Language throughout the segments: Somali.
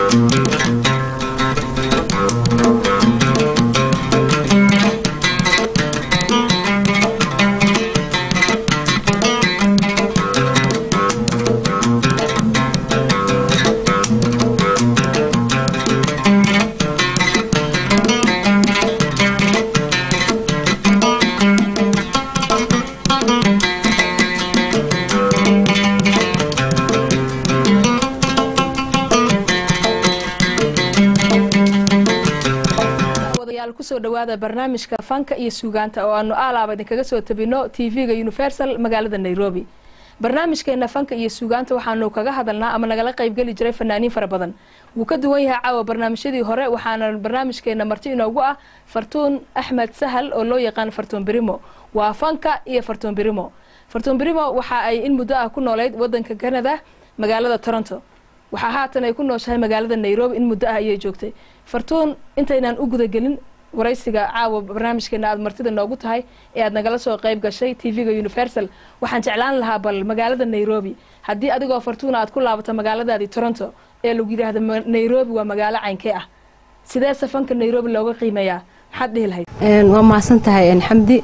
wadayaal kusoo dhawaada barnaamijka fanka iyo suugaanta oo aanu aalaaba idinkaga soo tabino tv-ga universal magaalada nairobi barnaamijkeena fanka iyo suugaanta waxaanu kaga hadalnaa ama nagala qaybgeli jiray fanaaniin fara badan wuu ka duwan yahay caawa barnaamijyadii hore waxaana barnaamijkeena marti inoogu ah fartuun axmed sahal oo loo yaqaan fartuun birimo waa fanka iyo fartuun birimo fartuun birimo waxa ay in muddo ah ku noolayd wadanka canada magaalada toronto waxaa haatan ay ku nooshahay magaalada nairobi in muddo ah ayay joogtay fartuun intaynaan u gudagelin waraysiga caawa barnaamijkeena aad martida noogu tahay ee aad nagala soo qayb gashay tv-ga universal waxaan jeclaan lahaa bal magaalada nairobi haddii adigoo fartuuna aad ku laabato magaaladaadii toronto ee lagu yidhaahdo ma- nairobi waa magaalo caynkee ah sidee safanka nairobi looga qiimeeyaa maxaad dhihi lahayd Een, waa mahadsan tahay een, xamdi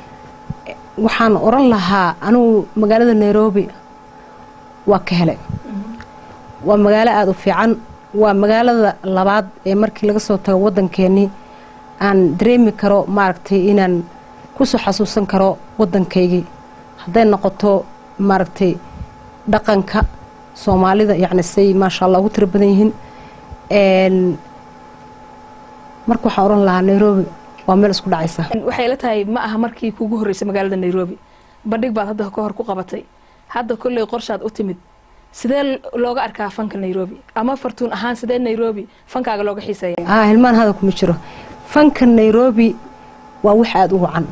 waxaan oran lahaa anugu magaalada nairobi waa ka helay waa magaalo aada u fiican waa magaalada labaad ee markii laga soo tago waddankeenii aan dareemi karo maaragtay inaan kusoo xasuusan karo waddankaygii hadday noqoto maaragtay dhaqanka soomaalida yacni say maasha allah ugu tiro badan yihiin Een, marka waxaan oran lahaa nairobi waa meel isku dhacaysa waxay la tahay ma aha markii kugu horreysay magaalada nairobi bandhig baad hadda ka hor ku qabatay hadda kolley qorshaad u timid sidee looga arkaa fanka nairobi ama fartuun ahaan sidee nairobi fankaaga looga xiiseeya aa hilmaan hada kuma jiro fanka nairobi waa wax aada u wacan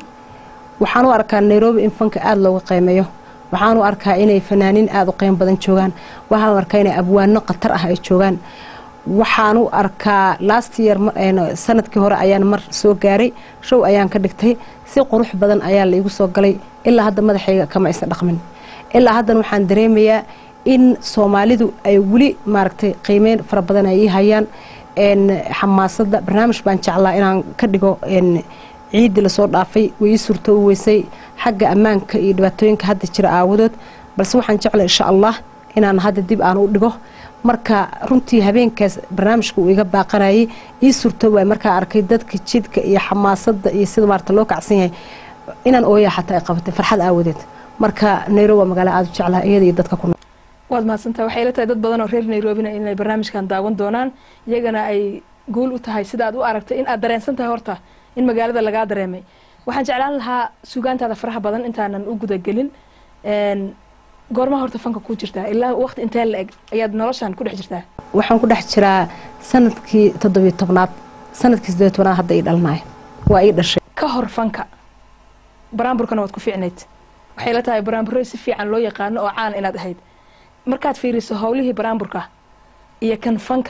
waxaan u arkaa nairobi in fanka aada looga qiimeeyo waxaan u arkaa inay fanaaniin aada u qiimo badan joogaan waxaan u arkaa inay abwaano khatar ah ay joogaan waxaan u arkaa last year ma- een, sanadkii hore ayaan mar soo gaaray show ayaan ka dhigtay si qurux badan ayaa la igu soo galay ilaa hadda madaxayga kama aysan dhaqmin ilaa haddan waxaan dareemayaa in soomaalidu ay weli maaragtay qiimeyn fara badan ay ii hayaan een, xamaasadda barnaamij baan jeclaa inaan ka dhigo een, ciiddii lasoo dhaafay way ii suurto u weysay xagga ammaanka iyo dhibaatooyinka hadda jira aawadood balse waxaan jeclay insha allah inaan hadda dib aan u dhigo marka runtii habeenkaas barnaamijka uu iga baaqanayay ii suurto waay markaa arkay dadka jidka iyo xamaasadda iyo sida maarata loo kacsan yahay inaan ooyaa xataa ay qabatay farxad aawadeed marka nairobi waa magaalo aada u jeclaha iyada iyo dadka ku nool waad mahadsantaha waxay la tahay dad badan oo reer nairobina inay barnaamijkan daawan doonaan iyagana ay guul u tahay sida aad u aragtay in aad dareensan tahay horta in magaalada lagaa dareemay waxaan jeclaan lahaa sugaantaada faraha badan intaanan u gudagelin een, goormaha horta fanka ku jirtaa ilaa waqti intee la eg ayaad noloshan ku dhex jirtaa waxaan ku dhex jiraa sanadkii toddobiyo tobnaad sanadkii siddeed tobnaad hadda ii dhalnay waa ii dhashay ka hor fanka baraamburkana waad ku fiicnayd waxay la tahay baraamburro si fiican loo yaqaano oo caan inaad ahayd markaad fiiriso howlihii baraamburka iyo kan fanka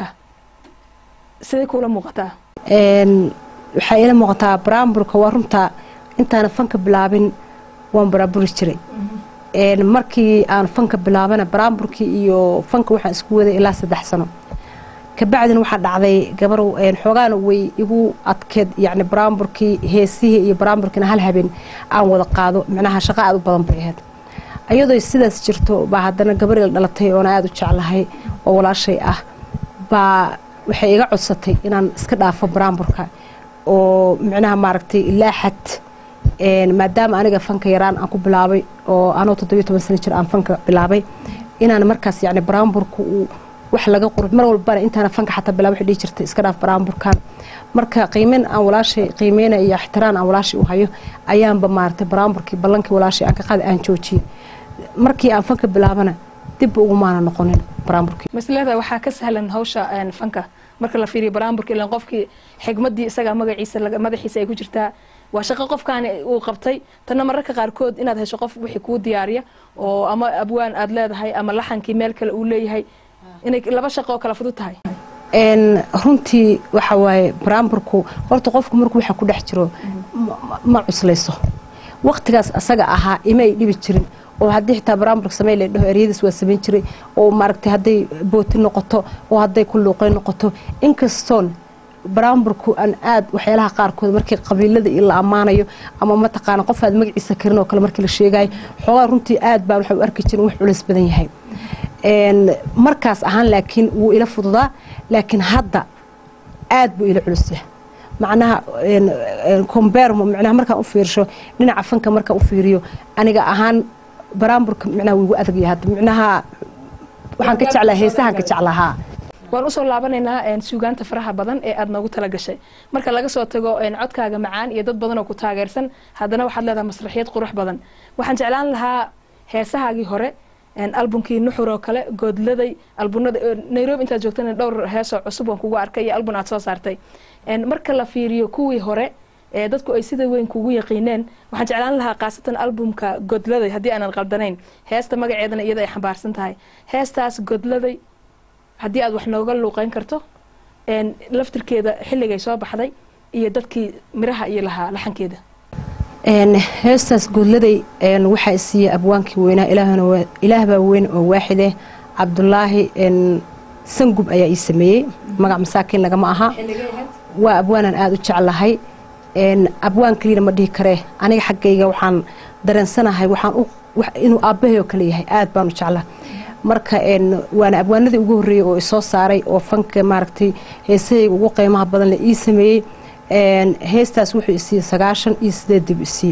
siday kuula muuqataa Een, waxaa ila muuqataa baraamburka waa runtaa intaana fanka bilaabin waan baraamburi jiray Een, markii aan fanka bilaabana baraamburkii iyo fanka waxaan isku waday ilaa saddex sano kabacdina waxaa dhacday gabar een, xoogaana way igu adkeed yacni baraamburkii heesihii iyo baraamburkiina hal habeen aan wada qaado micnaha shaqo aada u badan bay ahayd iyadoo sidaas jirto baa haddana gabar ila dhalatay oona aada u jeclahay oo walaashay ah baa waxay iga codsatay inaan iska dhaafo baraamburka oo micnaha maaragtay ilaa xad een, maadaama aniga fanka yaraan aan ku bilaabay oo anoo toddobiyo toban sano jir aan fanka bilaabay inaan markaas yacni baraamburka uu wax laga qurux mar walbana intaana fanka xataa bilaab waxay dhihi jirtay iska dhaaf baraamburkan marka qiimeyn aan walaashay qiimeyna iyo ixtiraan aan walaashay u hayo ayaanba maaragtay baraamburkii ballankii walaashay aan ka qaadi aan joojiyey markii aan fanka bilaabana dibba ugumaana noqonin baraamburkii masleeda waxaa ka sahlan hawsha een, fanka marka la fiiriyo baraamburka ilan qofkii xigmadii isaga magaciisa laga- madaxiisa ay ku jirtaa waa shaqo qofkaani uu qabtay tanna mararka qaarkood inaad hesho qof wixii kuu diyaariya oo ama abwaan aad leedahay ama laxankii meel kale uu leeyahay inay laba shaqo oo kala fudud tahay een runtii waxa waaye baraamburku horta qofku markuu waxa ku dhex jiro ma- ma cuslayso waqtigaas asaga ahaa ima ay dhibi jirin oo haddii xitaa baraamburka samey la dhaho eryadiis waa samayn jiray oo maaragtay hadday booti noqoto oo hadday ku luuqay noqoto inkastoon baraamburku aan aad waxyaalaha qaarkood markii qabiilada la ammaanayo ama mataqaana qof aad magaciisa karin oo kale markii la sheegayo xoogaa runtii aad baan waxa u arki jirin wax culays badan yahay markaas ahaan laakiin wuu ila fududaa laakiin hadda aad buu ila culus yahay macnaha combermo micnaha markaan u fiirsho dhinaca fanka markaan u fiiriyo aniga ahaan baraamburka micnaha wuu igu adagyahay hadda micnaha waxaan ka jeclaa heesahaan ka jeclahaa waan usoo laabanaynaa suugaanta faraha badan ee aad noogu tala gashay marka laga soo tago codkaaga macaan iyo dad badan oo ku taageersan haddana waxaad leedahay masraxiyad qurux badan waxaan jeclaan lahaa heesahaagii hore albumkii nuxur oo kale goodladay albunada nairobi intaad joogtana dhowr heesoo cusub waan kugu arkay iyo albun aad soo saartay marka la fiiriyo kuwii hore ee dadku ay sida weyn kugu yaqiineen waxaan jeclaan lahaa khaasatan albumka godladay haddii aanan qaldanayn heesta magaceedana iyada ay xambaarsan tahay heestaas godladay haddii aad wax nooga luuqeyn karto laftirkeeda xilligay soo baxday iyo dadkii miraha iyo lahaa laxankeeda heestaas goodladay waxaa isiiyey abwaankii weynaa ilaahbaa weyn oo waaxideh cabdulaahi sangub ayaa ii sameeyey magac masaakiin lagama aha waa abwaanaan aada u jeclahay abwaan keliyana ma dhihi karee aniga xaggayga waxaan dareensanahay waxaan inuu aabbahay oo kale yahay aad baan u jeclaa marka waana abwaanadii ugu horreeyey oo isoo saaray oo fanka maaragtay heesahayga ugu qiimaha badan le ii sameeyey heestaas wuxuu isiiyey sagaashan iyo sideed dib isiiye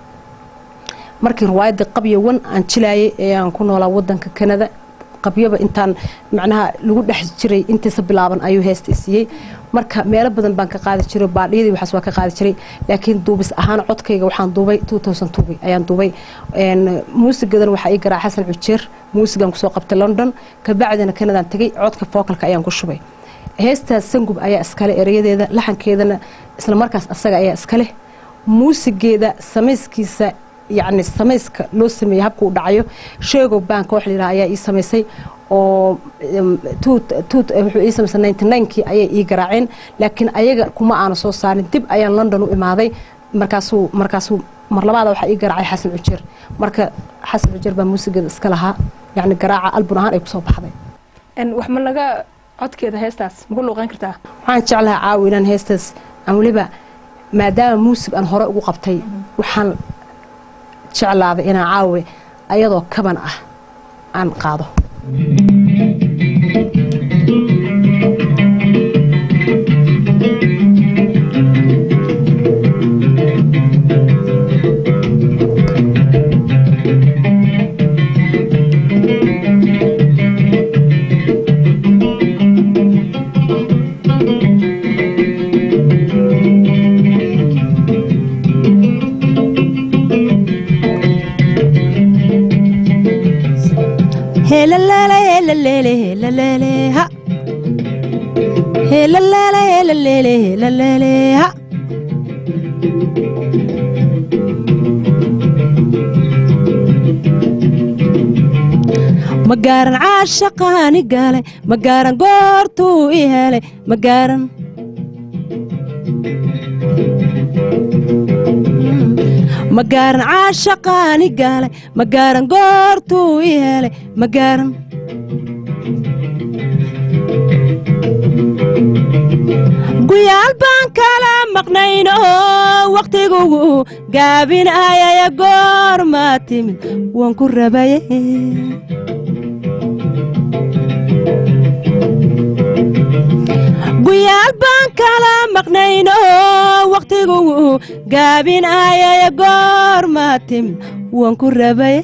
markii riwaayadii qabyo wan aan jilaayay ee aan ku noolaa wadanka kanada qabyaba intaan macnaha lagu dhex jiray intiisa bilaaban ayuu heesta isiiyey marka meelo badan baan ka qaadi jiray baadhiyadii waxaas waa ka qaadi jiray laakiin duubis ahaan codkayga waxaan duubay ayaan duubay muusigadan waxaa ii garaa xasan cujeer muusigan kusoo qabtay london kabacdina kanadaan tegay codka fookalka ayaan ku shubay heestaas sangub ayaa iskale erayadeeda laxankeedana isla markaas asaga ayaa iskaleh muusigeeda samayskiisa yacni samayska loo sameeyey habka uu dhacayo sheego bank wax layidhaha ayaa ii samaysay oo wuxuu ii samaysay ninety ninekii ayay ii garaaceen laakiin ayaga kuma aana soo saarin dib ayaan london u imaaday markaasuu markaasuu mar labaada waxaa ii garaacay xasan cujeer marka xasan cujeer baa muusigeeda iska lahaa yacni garaaca albun ahaan ay kusoo baxday wax ma naga codkeeda heestaas maku luuqeyn kartaa waxaan jeclahaa caawi inaan heestaas aan weliba maadaama muusig aan hore ugu qabtay waxaan jeclaaday inaan caawi ayadoo kaban ah aan qaado magaaran caashaqaani galay magaaran goortuu i helay magaaran magaaran caashaqaani galay magaaran goortuu i helay magaaran guyaal baan kala maqnayno wakhtiguu gaabinayaya goormaa timid waan ku rabaye guyaal baan kala maqnayno wakhtiguu gaabinayaya goormaa timid waan ku rabaye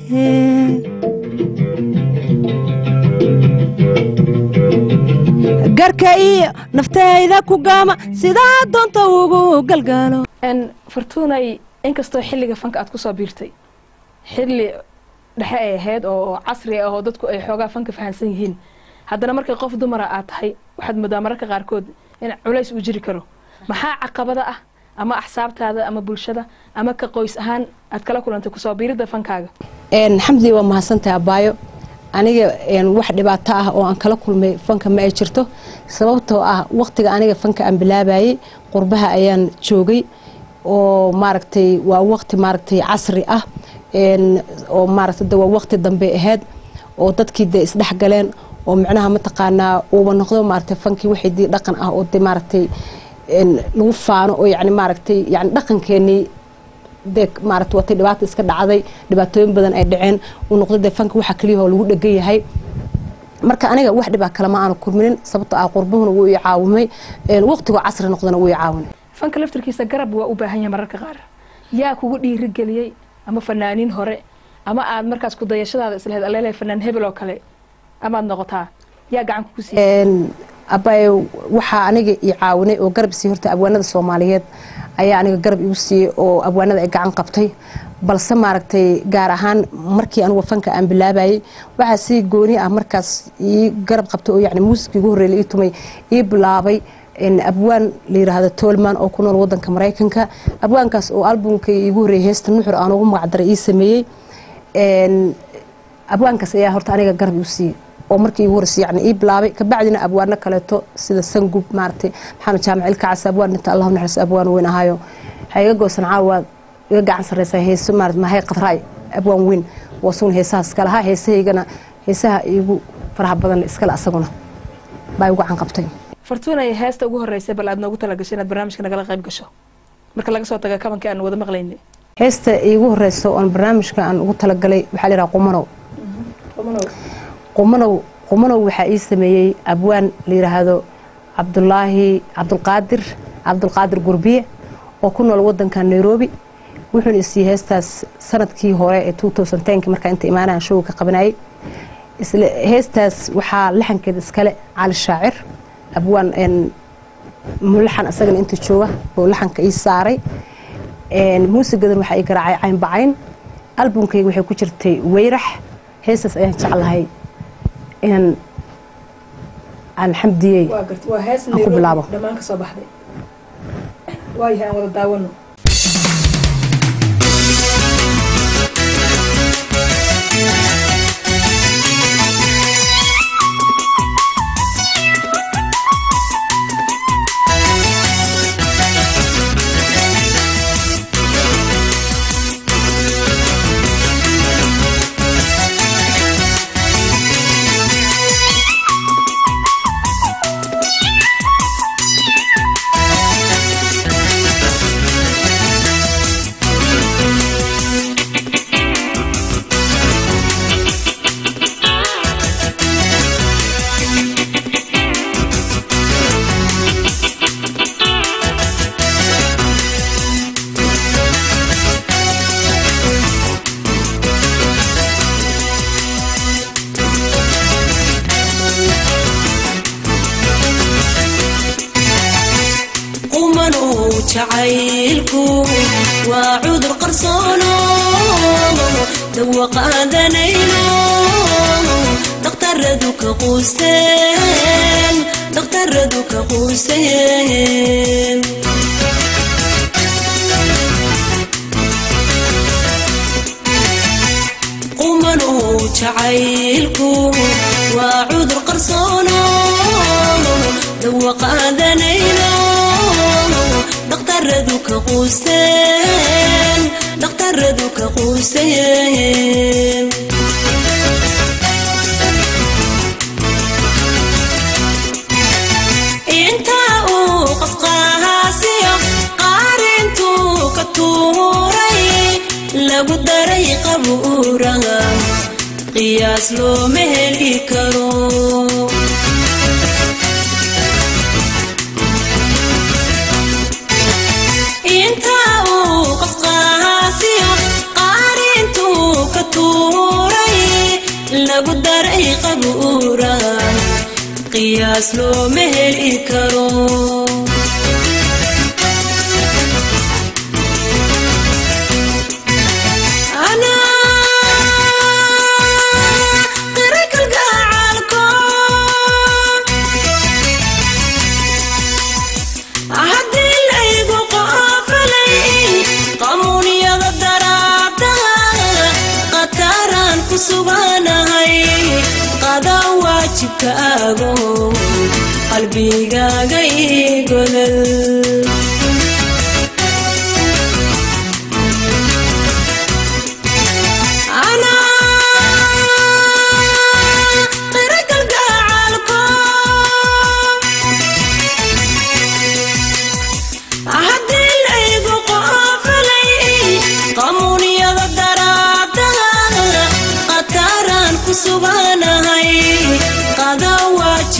garka iyo naftayda ku gama sidaa doonta ugu galgaalo fartuunay inkastoo xilliga fanka aad kusoo biirtay xilli dhexe ay ahayd oo casri ah oo dadku ay xoogaa fanka fahansan yihiin haddana markay qof dumara aad tahay waxaad moodaa mararka qaarkood in culays uu jiri karo maxaa caqabada ah ama axsaabtaada ama bulshada ama ka qoys ahaan aad kala kulantay kusoo biiridda fankaaga xamdi waa mahadsantahay abaayo aniga wax dhibaato ah oo aan kala kulmay fanka ma ay jirto sababtoo ah waqtiga aniga fanka aan bilaabayey qurbaha ayaan joogay oo maaragtay waa waqti maaragtay casri ah oo maaragtay de waa waqti dambe ahayd oo dadkii dee isdhexgaleen oo micnaha mataqaanaa uuba noqdo maaragtay fankii wixii dii dhaqan ah oo de maaragtay lagu faano oo yani maaragtay yani dhaqankeenii dee maaragtay watay dhibaata iska dhacday dhibaatooyin badan ay dhaceen uu noqdo dee fanki waxa keliya oo lagu dhegan yahay marka aniga wax dhibaa kalema aanu kulminin sababto ah qurbahuna wuu i caawimay waqtigoo casri noqdana wuu i caawinay fanka laftirkiisa garab waa u baahan yahay mararka qaar yaa kugu dhiirigeliyey ama fanaaniin hore ama aad markaas ku dayashadaada islahayd aleele fanaan hebel oo kale amaad noqotaa yaa gacan kugu siiyey abay waxaa aniga i caawinay oo garab siiyey horta abwaanada soomaaliyeed ayaa aniga garab igu siiyey oo abwaanada ay gacan qabtay balse maaragtay gaar ahaan markii anugu fanka aan bilaabayay waxaa si gooni ah markaas ii garab qabtay oo yani muusikii ugu horreey la ii tumay ii bilaabay abwaan la yiraahdo tolman oo ku nool wadanka maraykanka abwaankaas oo albumkay iigu horreeyay heesta nuxur aan ugu magacdaray ii sameeyey abwaankaas ayaa horta aniga garab igu siiyey oo markii igu horreysay yani ii bilaabay kabacdina abwaano kaleeto sida sangub maaragtay maxamed jaamac ilkacas abwaan dhinta allahu naxariis abwaan weyn ahaayo ha iga goosan caawa iga gacan sarreysa heeso maarad mahay qadraay abwaan weyn waa sugna heesahaas kale ha heesahaygana heesaha iigu faraha badan iskale asaguna baa igu gacan qabtay fartuunay heesta ugu horreysay bal aad noogu talagashay inaad barnaamijka nagala qayb gasho marka laga soo taga kabankii aan wada maqlaynay heesta iigu horeyso oon barnaamijka aan ugu talagalay waxaa la yidhaha qumanow qumanow qumanow waxaa ii sameeyey abwaan la yidhaahdo cabdulaahi cabdulqaadir cabdulqaadir gurbiye oo ku nool wadanka nairobi wuxuuna isiiyey heestaas sanadkii hore ee k markaa inta imaanahan showga ka qabanayay isla heestaas waxaa laxankeeda iskale cali shaacir abwaan mulaxan asagana inta jooga oo laxanka ii saaray muusigadan waxaa ii garaacay caynbacayn albumkayga waxay ku jirtay weyrax heestaas ayaan jeclahay inaan aan xamdiyey aan ku bilaabo dhammaan ka soo baxday waayahay aan wada daawano jacaylku waa cudur qarsoono dawa qaadanayno dhakhtaradu ka quusteen dhakhtaradu ka quusteen qumanow jacaylku waa cudur qarsoono dawa qaadanayno dhakhtaradu ka quusteen dhakhtaradu ka quusteen intaa uu qasqahaasiyo qaarintuu ka tuuray lagu daray qabuuraha qiyaas looma heli karo intaa uu qasqahaasiyo qaarintuu ka tuuray lagu daray qabuuraha qiyaas looma heli karo haddii laygu qoofalay qamuunyada daraadaha qataraan ku suganahay qadaa waajibkaago qalbigaaga ii godol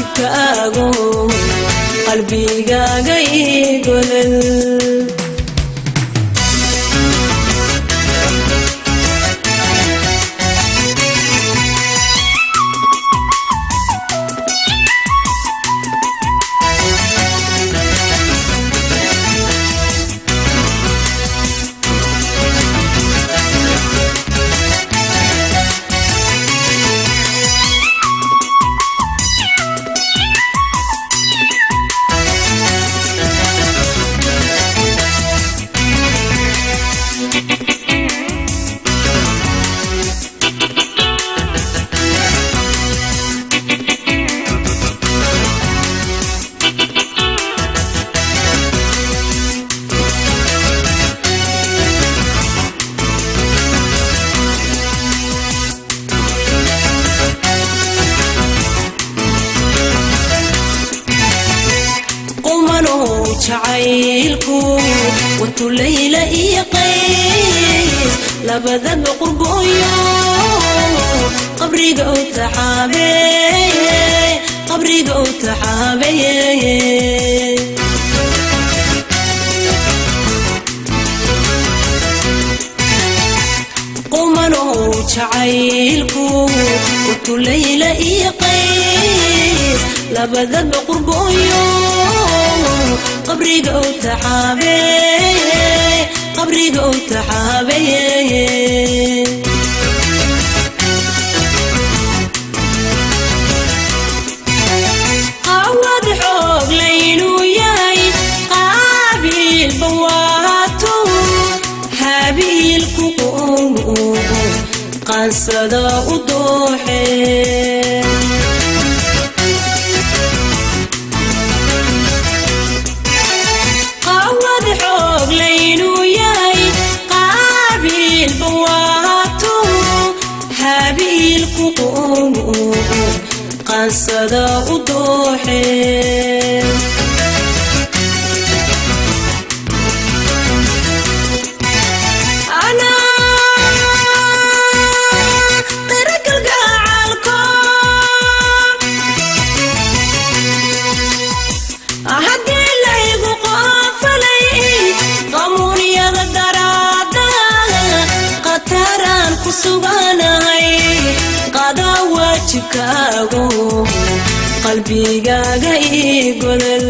waajibkaago qalbigaaga igolol qumanow jacaylku watu layla iyo qays labadaba qurbooyo qabriga u taxaabeeye qabriga u taxaabeeye qumanow jacaylku watu layla iyo qays labadaba qurbooyo qabriga u taxaabeeye qabriga u taxaabeeye qawad xoog laynuu yahay qaabiilba waato habiilku qaansada u dooxe qawad xoog laynuu yahay qaabiilba waato habiilku qaansada u dooxe haddii laygu qoofalay qamuunyada daraada qataraan ku suganahay qadaa waajibkaago qalbigaaga ii godol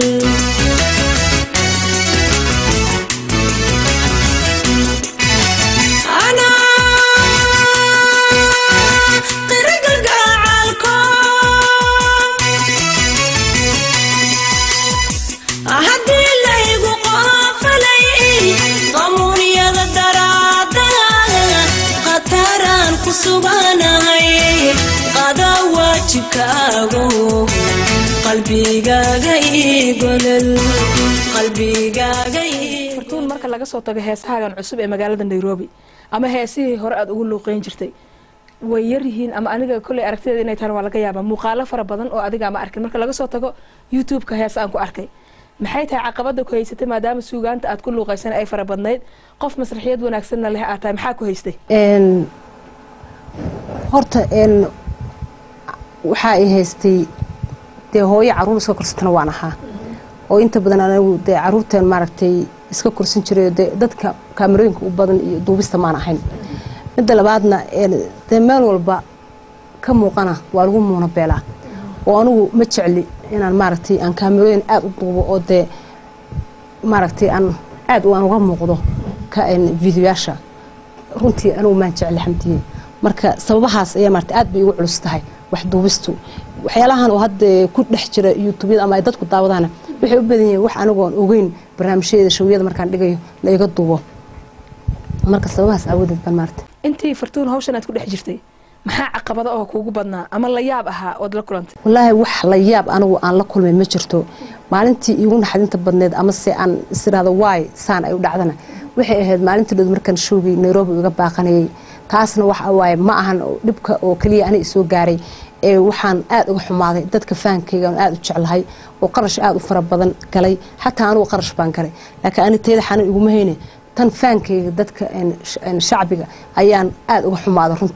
haddii laygu qoofalay qamuunyada daraada qataraan ku suganahay qadaa waajibkaago qalbigaaga ii golol qalbigaaga ii fartuun marka laga soo tago heesahaagan cusub ee magaalada nairobi ama heesihii hore aad ugu luuqeyn jirtay way yar yihiin ama aniga kolley aragtideeda inay tahan waa laga yaabaa muuqaalo fara badan oo adiga ama arkin marka laga soo tago youtube-ka hees aan ku arkay maxay tahay caqabada ku haysatay maadaama suugaanta aad ku luuqaysan ay fara badnayd qof masraxiyad wanaagsanna leh aad tahay maxaa ku haystay een horta een waxaa i haystay dee hooyo caruur iska korsatana waan ahaa oo inta badan anigu dee caruurteen maaragtay iska korsan jiray dee dadka kaamarooyinka u badan iyo duubista maan ahayn midda labaadna een dee meel walba ka muuqana waa lagu muuna beelaa oo anigu ma jecli inaan maaragtay aan kaamarooyin aada u duubo oo dee maaragtay aan aada aan uga muuqdo ka een videoyaasha runtii anigu maan jecli xamdiye marka sababahaas ayaa maarata aad bay igu culus tahay wax duubistu waxyaalahan oo hadda ku dhex jira youtubeyada ama ay dadku daawadaana waxay u badan yihiin wax anigoon ogeyn barnaamijyada showyada markaan dhigayo la iga duubo marka sababahaas aawadeed baan maarata intii fartuun hawshan aad ku dhex jirtay maxaa caqabada oo kuugu badnaa ama la yaab ahaa ood la kulantay wallaahi wax la yaab anigu aan la kulmay ma jirto maalintii iigu naxdinta badneed ama se aan isiraado waay saan ay u dhacdana waxay ahayd maalintii dhood markaan shoogay nairobi iga baaqanayay taasna waxa waaye ma ahan dhibka oo keliya aniga isoo gaaray ee waxaan aada uga xumaaday dadka fahankayga aan aada u jeclahay oo qarash aada u fara badan galay xataa anigu qarash baan galay laakiin ani tayada xanan iguma hayne tan faankayga dadka shacbiga ayaan aada uga xumaaday runtii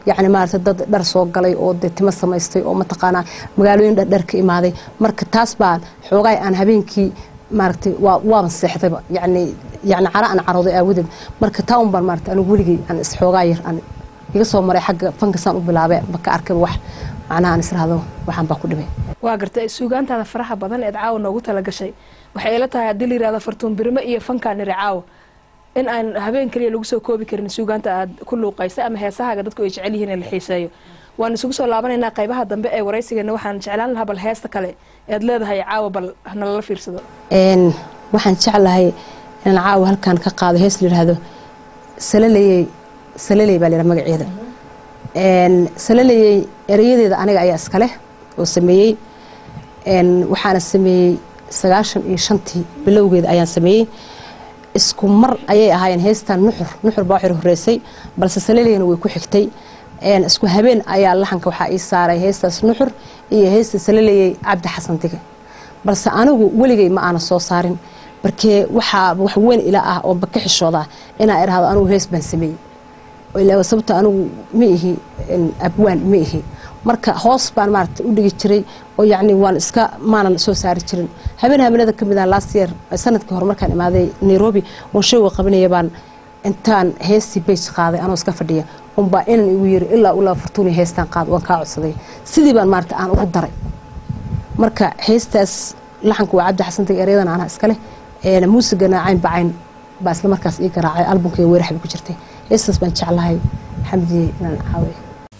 yacni maarata dad dhar soo galay oo dee timo samaystay oo mataqaanaa magaalooyin dhardhar ka imaaday marka taas baan xoogaay aan habeenkii maaragtay waa waaban seexdayba yacni yacni cara aan carooday aawadeed marka taa un baan maarata anigu weligay aan isxoogaa yar aan iga soo maray xagga fankasaan u bilaabay ba ka arkayba wax macnaha aan israhdo waxaan baa ku dhibay waa gartay suugaantaada faraha badan eed caawa noogu talagashay waxay ila tahay haddii la yirahdo fartuun birimo iyo fankaan iri caawa in aan habeen kaliya lagu soo koobi karin suugaanta aad ku luuqaysay ama heesahaaga dadku ay jecel yihiin in la xiiseeyo waan isugu soo laabanaynaa qaybaha dambe ee waraysigeena waxaan jeclaan lahaa bal heesta kale ead leedahay caawa bal nalala fiirsado een waxaan jeclahay inaan caawa halkan ka qaado hees la yidhaahdo salaleyey salaley baa la yidhaha magaceeda een salaleyey erayadeeda aniga ayaa iska leh oo sameeyey een waxaana sameeyey sagaashan iyo shantii bilowgeeda ayaan sameeyey isku mar ayay ahaayeen heestan nuxur nuxur baa waxay horeysay balse salaleyna way ku xigtay een isku habeen ayaa laxanka waxaa ii saaray heestaas nuxur iyo heesta salaleyey cabdi xasan dige balse anigu weligay ma aana soo saarin markee waxaa wax weyn ila ah oo ka xishooda inaa idhaahdo anigu hees baan sameeyey ilaa sababta anigu ma ihi abwaan ma ihi marka hoos baan maarata u dhigi jiray oo yacni waan iska maanan soo saari jirin habeen habeenada ka mid ah last year sanadkii hore markaan imaaday nairobi oon showga qabanaya baan intaan heestii bage qaaday anoo iska fadhiya unbaa inan igu yiri ilaa ulaa furtuuni heestaan qaad waan kaa codsaday sidii baan maarata aan ugu daray marka heestaas laxanka waa cabdi xasan tag eryadan anaa iskaleh muusigana cayn bacayn baa isla markaas ii garaacay albumkaiga weerax bay ku jirtay heestaas baan jeclahay xamdiye inaan caawiyo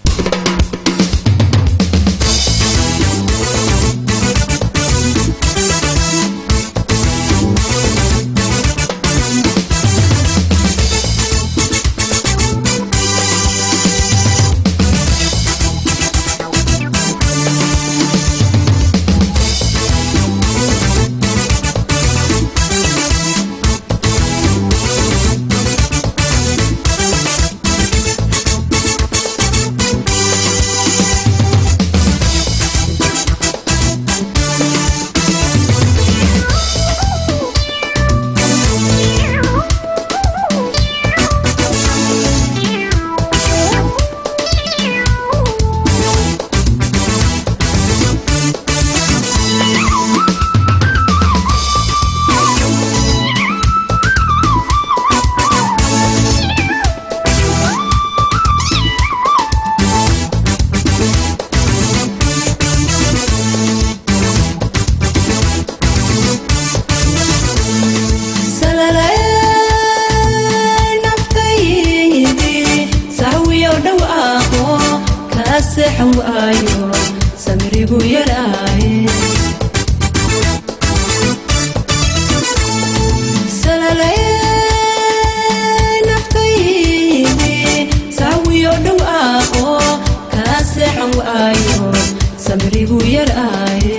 salalay naftaydii sahwiyo dhawaaqo kaa seexan waayo samirigu yaraaye salalay naftaydii sahwiyo dhawaaqo kaa seexan waayo samirigu yaraaye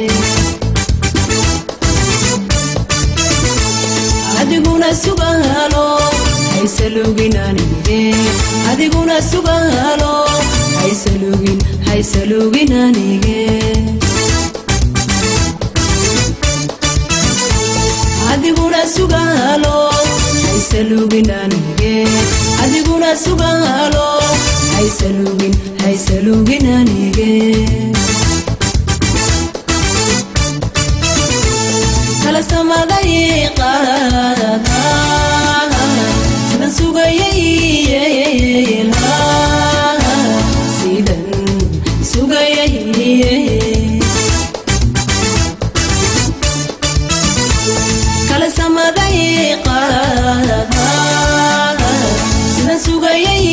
adiguna sugalo haysalugin anige adiguna sugalo haysalugin haysalugin anige adiguna sugalo haysalugin anige adiguna sugalo haysalugin haysalugin anige kala samaday qaada sidan sugayay sidan sugayay kala samaday qaada sidan sugayay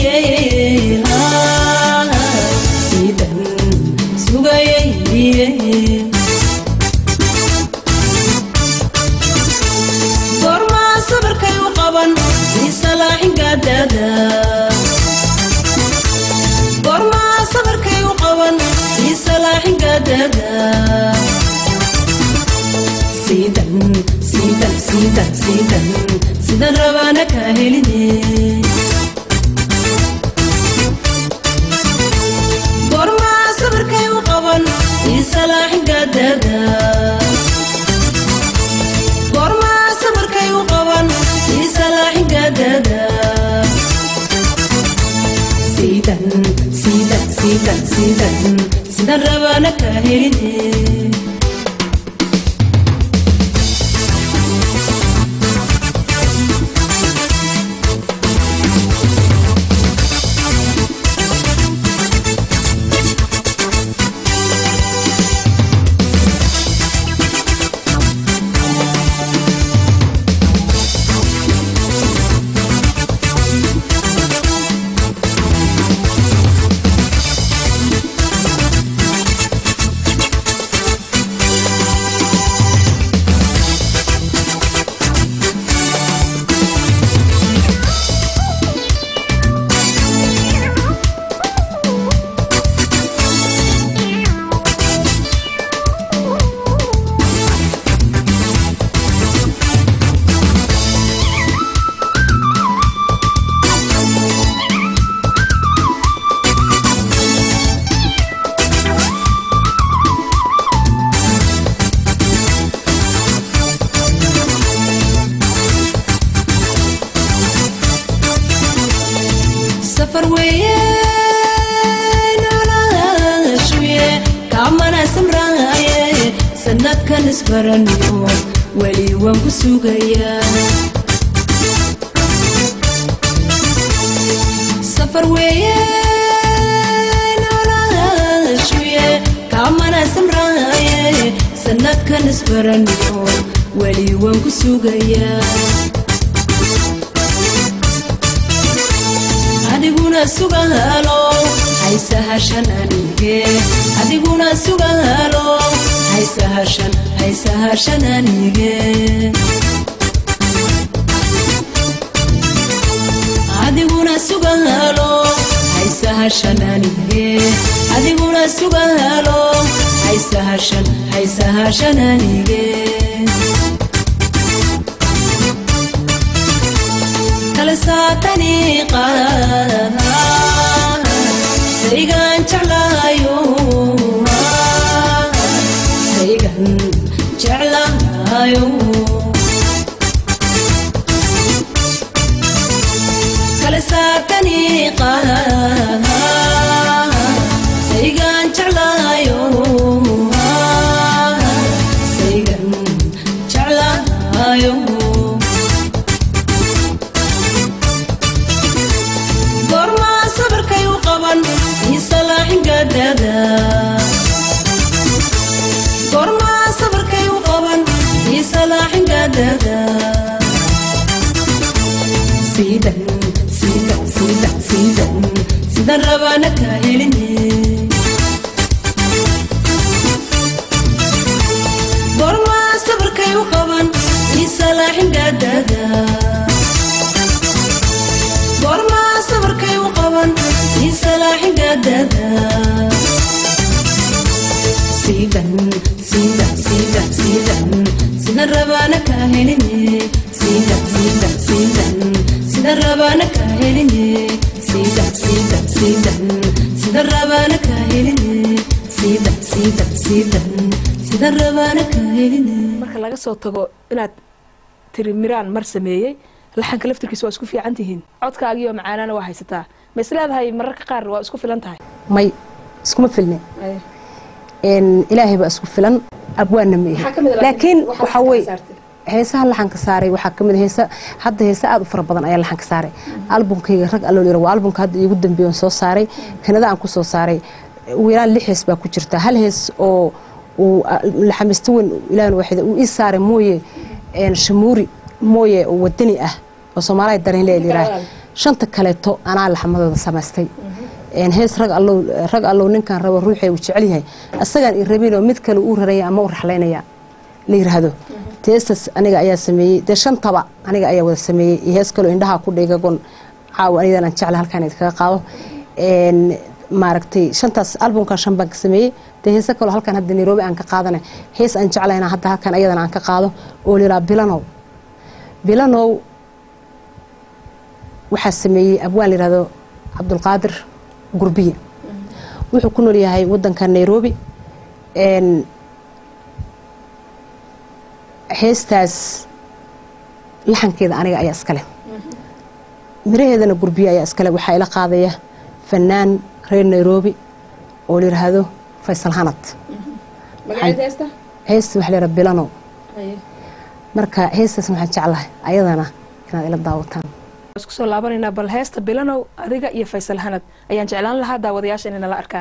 sidan sugayay goormaa sabarkay u qaban isalaaxin gaadada goormaa sabarkay u qaban isalaaxin gaadada sidan sidan sidan sidan sidan rabaana kaa heline goormaa sabarkay u qaban isalaaxin gaadada goormaa sabarkay u qaban isalaaxin gaadada sidan siidan siidan sidan rabana ka heline safar weeye noloshuye kaamana samraaye sanadkan isbaraniyo weli waan ku sugayaa safar weeye noloshuye kaamana samraaye sanadkan isbaraniyo weli waan ku sugayaa adiguna sugahalo haysahashan anige adiguna sugahalo haysahashan haysahashan anige adiguna sugahalo haysahashan anige adiguna sugahalo haysahashan haysahashan anige kala saatani qaada saygan jeclaayo saygan jeclaayo kala saatani qaada saygan jeclaayo saygan jeclaayo goormaa sabarkay u qaban isalaaxin gaadada goormaa sabarkay u qaban isalaaxin gaadada siidan siidan siidan siidan sidan rabana ka heline goormaa sabarkay u qaban isalaaxin gaadada goormaa sabarkay u qaban isalaaxin gaadada siidan siidan siidan siidan sidan rabana ka heline siidan siidan siidan sidan rabana ka heline siidan siidan siidan sidan rabana ka heline siidan siidan siidan sidan rabana ka heline marka laga soo tago inaad tiri miraan mar sameeyey laxanka laftirkiisa waa isku fiican tihiin codkaagiioo macaanaana waa haysataa ma is leedahay mararka qaar waa isku filan tahay may iskuma filne een ilaahay baa isku filan abwaanna ma Maxaa ka ihi mid ah laakiin waxaa waxaa laxanka weye saartay? heesaha laxanka saaray waxaa kamid ah heesa hadda heesa aad u fara badan ayaa laxanka saaray albumkayga rag alloo yira waa albumka hadda iigu dambeeya soo saaray kanada aan ku soo saaray ugu yaraan lix hees baa ku jirta hal hees oo uu laxamisto weyn ilaahan waaxida uu ii saaray mooye een shamuuri mooye oo wadani ah oo soomaaliya dareen leeyahay shanta kaleeto anaa laxmadooda samaystay een hees rag allow rag allow ninkan rabo ruuxay uu jecel yahay asagaan i rabinoo mid kale uu raraya ama u raxlaynaya la yiraahdo teestas aniga ayaa sameeyey dee shantaba aniga ayaa wada sameeyey iyo hees kaloo indhaha ku dhigagon caawa anidan aan jecla halkaan idinkaga qaado een maaragtay shantaas albumkan shan baan ka sameeyey dee heese kaloo halkaan hadda nairobi aan ka qaadana hees aan jeclayna hadda halkaan ayadana aan ka qaado oo liraa bilanow bilanow waxaa sameeyey abwaan layihahdo cabdulqaadir gurbiye wuxuu ku nool yahay wadanka nairobi een heestaas laxankeeda aniga ayaa iskale miraheedana gurbiye ayaa iskale waxaa ila qaadaya fanaan reer nairobi oo la yidhaahdo faysal hanad magaceed heesta heesta waxa la yidhaha bilano marka heestaasna waxaan jeclahay ayadana inaad ila daawataan isku soo laabanaynaa bal heesta bilanow adiga iyo faysal hanad ayaan jeclaan lahaa daawadayaasha inay nala arkaan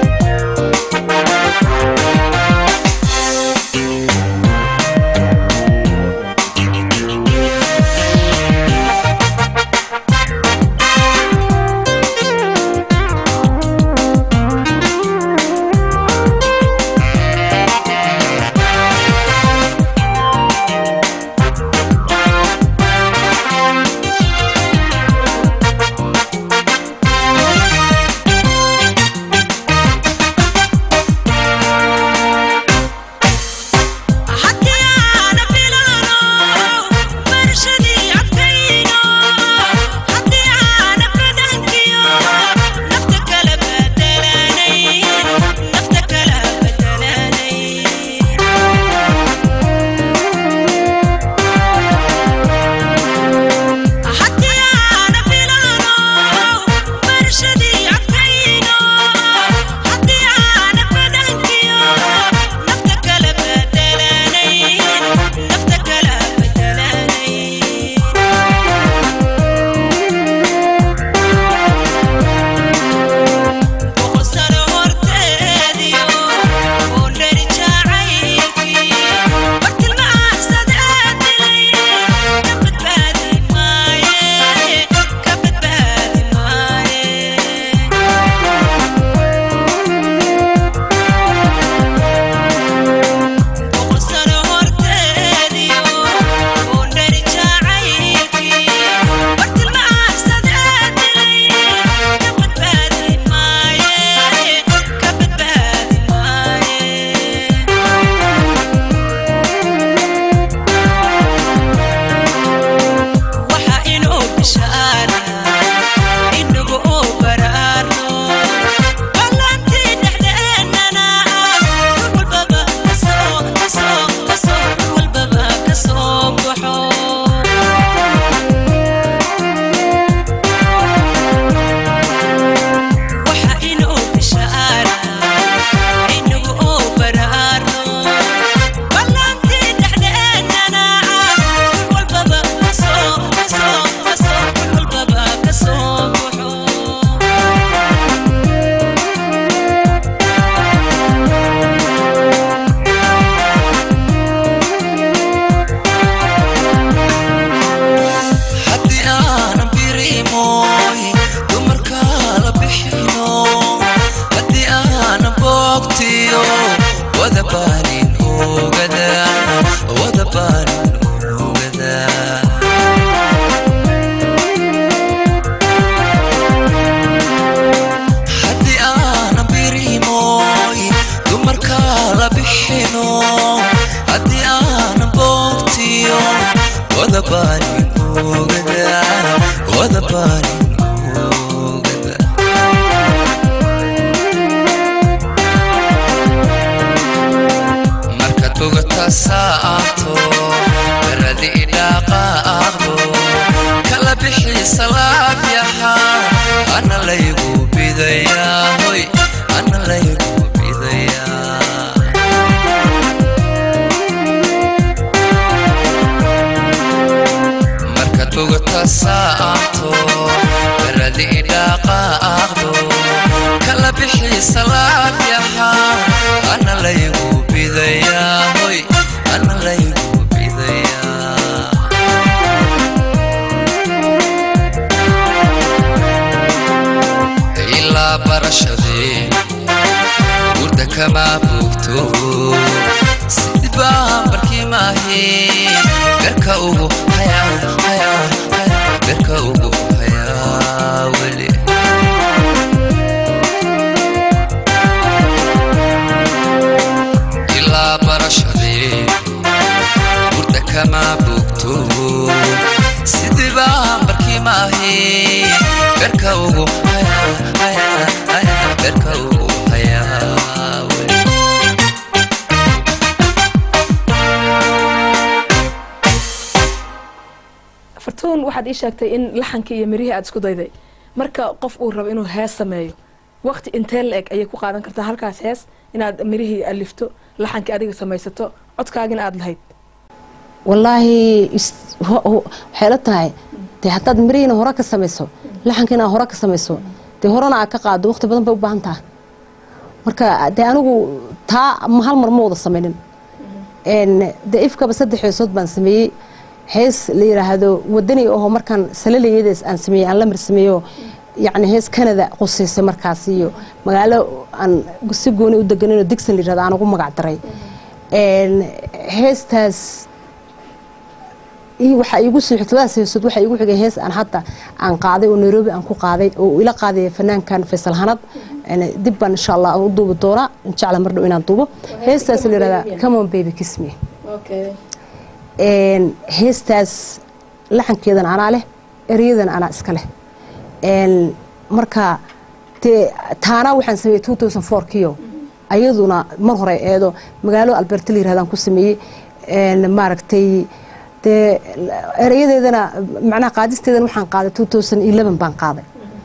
Thank oogada wada baarin oogada markaad bogata saato baradi idhaaqaaqdo kala bixi salaabyaha ana laygu bidayaa hoy ana laygu bidayaa markaad bogata saato baradi idhaaqaaqdo kala bixi salaabyaha ana laygu bidayaa hoy ana laygu bidayaa ilaa barashadee gurda kama bogto sidii baan barkii maahe berka ugu hayaa hayaa hayaa berka ugu hayaa weli ilaa barashadee gurda kama bogto sidii baan barkii maahe berka ugu hayaa hayaa hayaa berka ugu hayaa weli fartuun waxaad ii sheegtay in laxankii iyo mirihii aad isku dayday marka qof uu rabo inuu hees sameeyo waqti intee la eg ayay ku qaadan kartaa halkaas hees inaad mirihii alifto laxankii adiga samaysato codkaagina aada lahayd wallaahi is- ho- ho- waxay la tahay dee haddaad mirihiina hore ka samayso laxankiina hore ka samayso dee horena aad ka qaado waqti badan bay u baahan taha marka dee anigu taa ma hal mar ma wada samaynin Een, dee ifkaba saddex heesood baan sameeyey hees la yidhaahdo wadani aho markaan salalayadees aan sameeyey aan lamir sameeyo yacni hees canada qusaysay markaas iyo magaalo aan si gooni u deganinoo digsan la yidhahdo aan ugu magac daray Een, heestaas iyo waxaa iigu soo xigtay labadaas heesood waxaa iigu xigay hees aan hadda aan qaaday oo nairobi aan ku qaaday oo ila qaaday fanaankan faysal hanad Een, dib baan insha allah aan u duubi doonaa jecla mar dhow inaan duubo heestaas la yidhahdaa come on baby kiss me Een, heestaas laxankeedan anaa leh eryadan anaa iska leh Een, marka dee taana waxaan sameeyey 2004 kiyo ayaduna mar hore eedo magaalo alberta la yirahdaan ku sameeyey Een, maaragtay dee erayadeedana macnaha qaadisteedana waxaan qaaday 2011 baan qaaday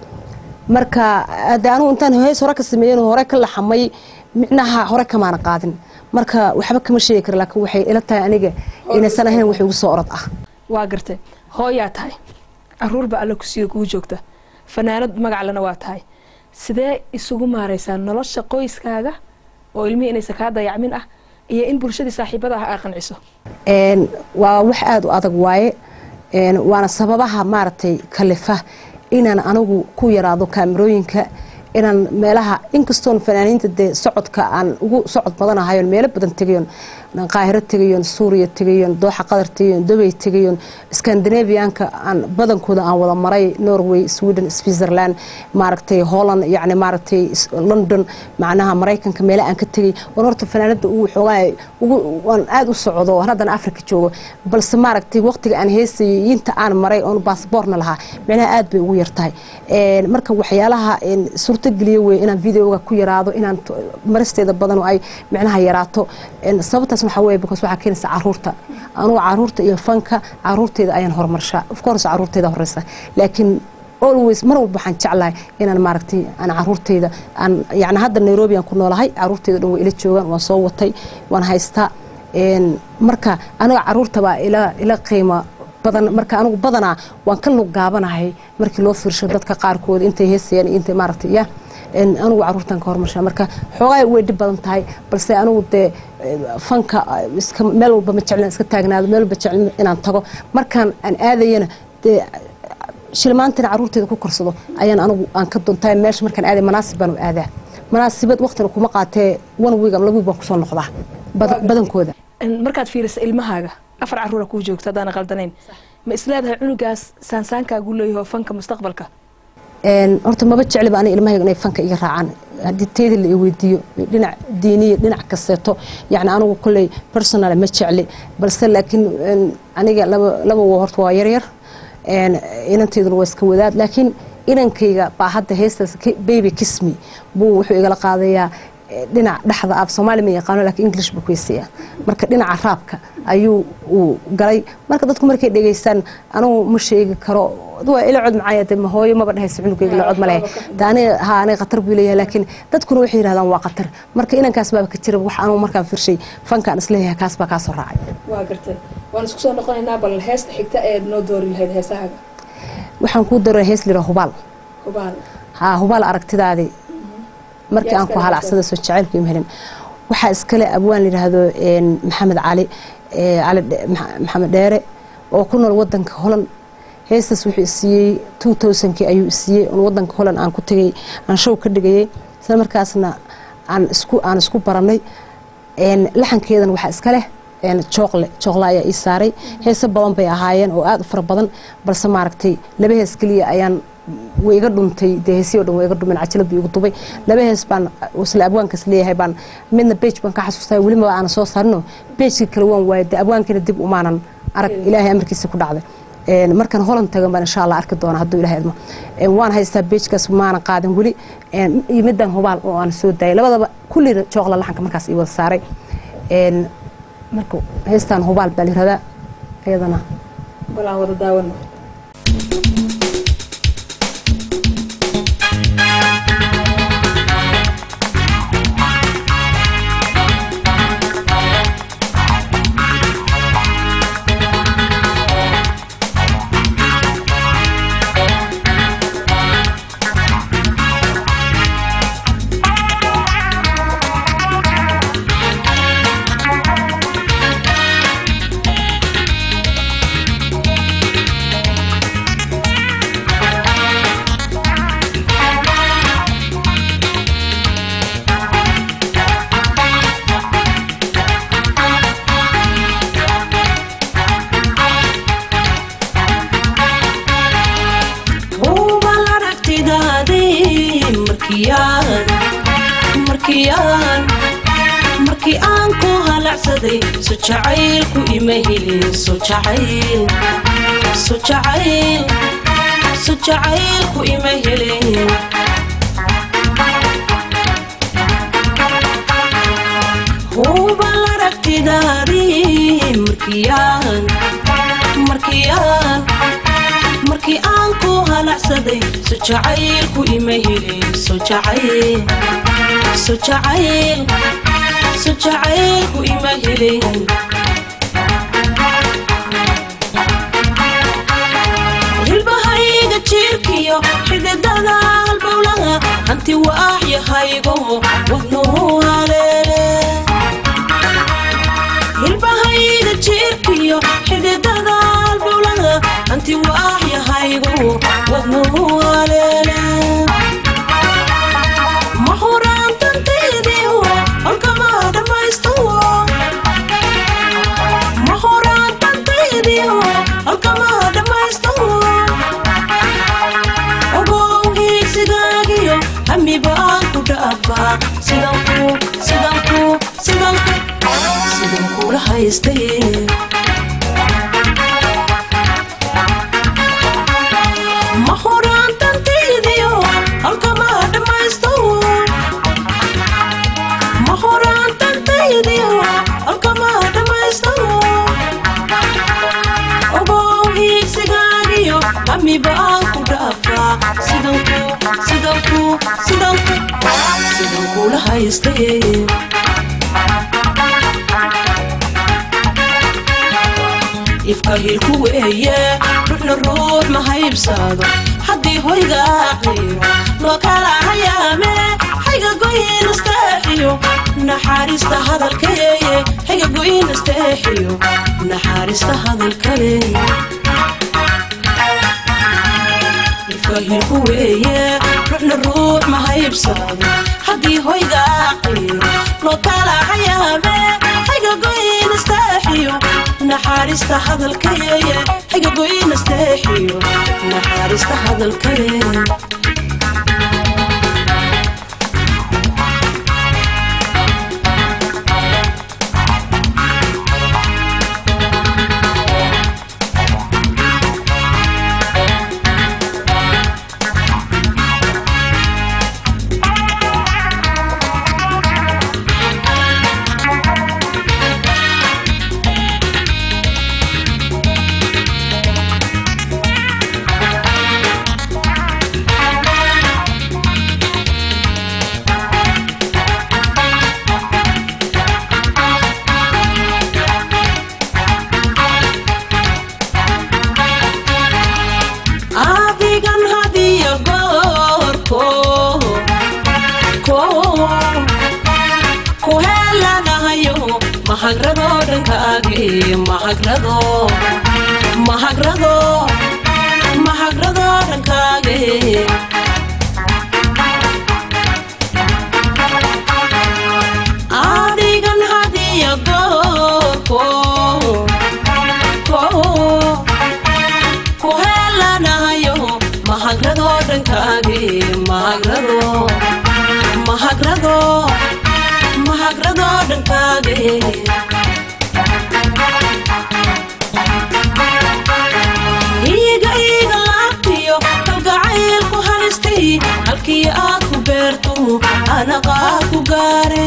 marka de anigu intaan hees hore ka sameeyen oo hore ka laxamay micnaha hore kamaana qaadin marka waxba kama sheegi kara laakiin waxay ila tahay aniga inaysan ahayn wax igu soo orod ah waa gartay hooyaa tahay caruurba alla kusiiyo kugu joogta fanaanad magaclena waa tahay sidee isugu maaraysaa nolosha qoyskaaga oo ilmihii inaysan kaa dayacmin ah iyo in bulshadii saaxiibada ah aa qanciso Een, waa wax aada u adag waaye Een, waana sababaha maaragtay kalifa inaan anigu ku yaraado kaamirooyinka inaan meelaha inkastoon fanaaniinta dee socodka aan ugu socod badanahayon meelo badan tegayon qaahiro tegayon suuriya tegayon dooxa qatar tegayon dubay tegayon scandinavianka aan badankooda aan wada maray norway sweden switzerland maaragtay holland yacni maaragtay is- london macnaha maraykanka meelo aan ka tegay waan horta fanaanada ugu xoogaa ugu waan aada u socdo waan haddana africa joogo balse maaragtay waqtiga aan heesayo iyo inta aan maray oon baasboorna lahaa micnaha aad bay ugu yartahay Een, marka waxyaalaha een, suurtogeliya wey inaan videoga ku yaraado inaan t- maristeeda badan oo ay micnaha yaraato Een, sababtaas waxaa weye because waxaa keenaysa caruurta anugu caruurta iyo fanka caruurteeda ayaan horumarshaa of course caruurteeda horeysa laakiin always mar walba waxaan jeclahay inaan maaragtay aan caruurteyda aan yani hadda nairobi aan ku noolahay caruurteyda dhan way ila joogaan waan soo watay waan haystaa Een, marka aniga caruurtabaa ila ila qiimo badan marka anigu badanaa waan ka lug gaabanahay markii loo fiirsho dadka qaarkood intay heesayaan iyo intay maaragtay ya Een, anigu caruurtan ka hormarshaa marka xoogaa way dhib badan tahay balse anigu dee eh, fanka eh, iska meel walba ma jeclin iska taagnaado meel walba jeclin inaan tago markaan aan aadayana dee shilmaantina caruurteeda ku korsado ayaan anigu aan ka duntahay meesha markaan aaday manaasib baan u aadaa manaasibad waqtina kuma qaatee one week ama laba week baan kusoo noqdaa bada- badankooda Een, markaad fiirisa ilmahaaga afar caruura kuu joogta haddaan qaldanayn ma isleedahay cunugaas saansaankaagu leeyaho fanka mustaqbalka Een, horta maba jecliba ani ilmahayga inay fanka iga raacaan haddii teeda la i weydiiyo dhinac diiniya dhinac kasteeto yacni anigu kolley personal ma jecli balse laakiin een, aniga laba laba waa horta waa yaryar een, inanteyduna waa iska wadaad laakiin inankayga baa hadda heestaas ki- baby kismi buu wuxuu igala qaadayaa eh, dhinac dhexda af soomaali ma yaqaano laakiin english buu ku heesaya marka dhinaca raabka ayuu uu galay marka dadku markay dhegaystaan anugu ma sheegi karo waa ila cod macaya de ma hooyo maba dhehaysa cunugayga ila cod ma leh de aniga ha aniga khatar buu leeyahay laakiin dadkuna waxay yidhahdaan waa khatar marka inankaas baaba ka jira wax anugu markaan firshay fankaan isleeyahay kaas baa kaa soo raacay waa gartay waan isku soo noqonaynaa bal heesta xigta eed noo doori lahayd heesahaaga waxaan kuu daraa hees lira hubaal hubaal haa hubaal aragtidaadii markii Yaa aan ku iskale halacsada soo jacaylku ima helin waxaa iskale abwaan layidhaahdo een, maxamed cali ee, cali Dhe- Maxa- maxamed dheere oo ku nool wadanka holan heestaas wuxuu isiiyey two thousandkii ayuu isiiyey on wadanka holan aan ku tegay aan show ka dhigayay isla markaasna aan isku aan isku baranay een, laxankeedan waxaa iska leh een, jooqle jooqle ayaa ii saaray heese badan bay ahaayeen oo aad u fara badan balse maaragtay laba hees keliya ayaan way iga dhuntay dee heesii o dhan way iga dhumeen cajalad buu igu dubay laba hees baan isla abwaankaas leeyahay baan midna beej baan ka xasuustay welima aana soo saarino beejkii kale waan waayay dee abwaankiina dib umaanan arag ilaahay amarkiisa ku dhacday Een, markaan holan tagan baan insha allah arki doona hadduu ilahay idmo Een, waan haystaa beejkaas maanan qaadan weli Een, iyo midaan hubaal oo aan soo daayay labadaba kullina jooqla laxanka markaas ii wada saaray Een, marka heestaan hubaal baa layiradaa iyadana bal aan wada daawano hubal aragtidaadii markiyaan markiyaan markii aan ku halacsaday so jacaylku ima helin so jacayl so jacayl so jacaylku ima helin hubal aragtidaadii markiyaan markiyaan markii aan ku halacsaday so jacaylku ima helin so jacayl so jacayl so jacaylku ima helin hilbahayga jiirkiyo xididada halbowlaha hanti waaxyahaygo wadnuhu haleele hilbahayga jiirkiyo xididada halbowlaha hanti waaxyahaygo wadnuhu haleele ma huraantantaydiiwo halkama dhammaysto ma huraantantaydiiwo halkama dhammaysto ogow hiigsigaagiyo hamiba aan ku dhaafaa sidanku sidanku sidanku sidan kula haystay ma huraantantaydiyo halkama dhammaysto ma huraantantaydiyo halkama dhammaysto ogow hiigsigaagiyo hamiba aan ku dhaafaa sidanku sidanku sidanku sidan kula haystay ifka hilku weeye ruuxna ruux ma haybsado haddii hoyga aqriyo loo kala hayaame hayga goyin isteexiyo naxaariista hadalkayeeye hayga goyin isteexiyo naxaariista hadalkale ifka hilku weeye ruuxna ruux ma haybsado haddii hoyga aqriyo loo kala hayaame hayga goyin isteexiyo naxaariista hadalkayeeye hayga goyin isteexiyo naxaariista hadalkale mahagrado dhankaagii mahagrado mahagrado mahagrado dhankaagii adigan hadiya goorko ku helanayo mahagrado dhankaagii mahagrado mahagrado mahagrado dhankaagii iiga iiga laabtiyo kalgacaylku halistay halkii aad ku beerto anaqaa ku gaare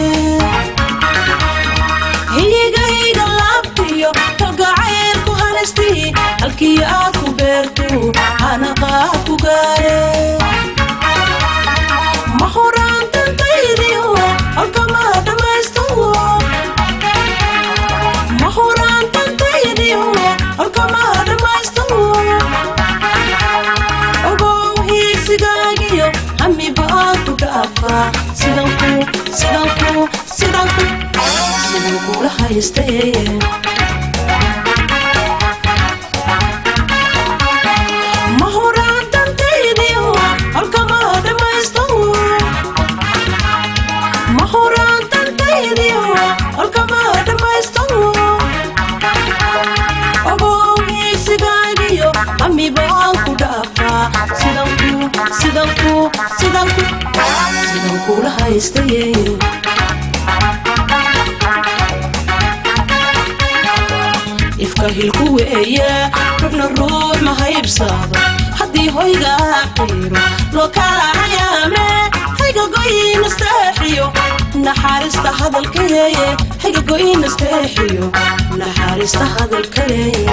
iiga iiga laabtiyo kalgacaylku halistay halkii aad ku beerto anaqaa ku gaare ma horaan dantaydiyo halkama dhammaysto ma horaan dantaydiyo halkama dhammaysto ogow hiisigaagiyo hamiba aad ku dhaafaa sidan ku sidan ku sidan ku sidan kula haystay ma horaan dantaydiyo halkama dhammaysto ma horaan dantaydiyo halkama dhammaysto ogow hiisigaagiyo hamiba aan ku dhaafaa sidan ku sidan ku sidan ku sidan kula haystay ifka hilku weeye rubna ruux ma haybsado haddii hoygaa qiiro loo kala hayaame hayga goyinasteexiyo naxaarista hadalkaleeye hayga goyinasteexiyo naxaarista hadalkaleeye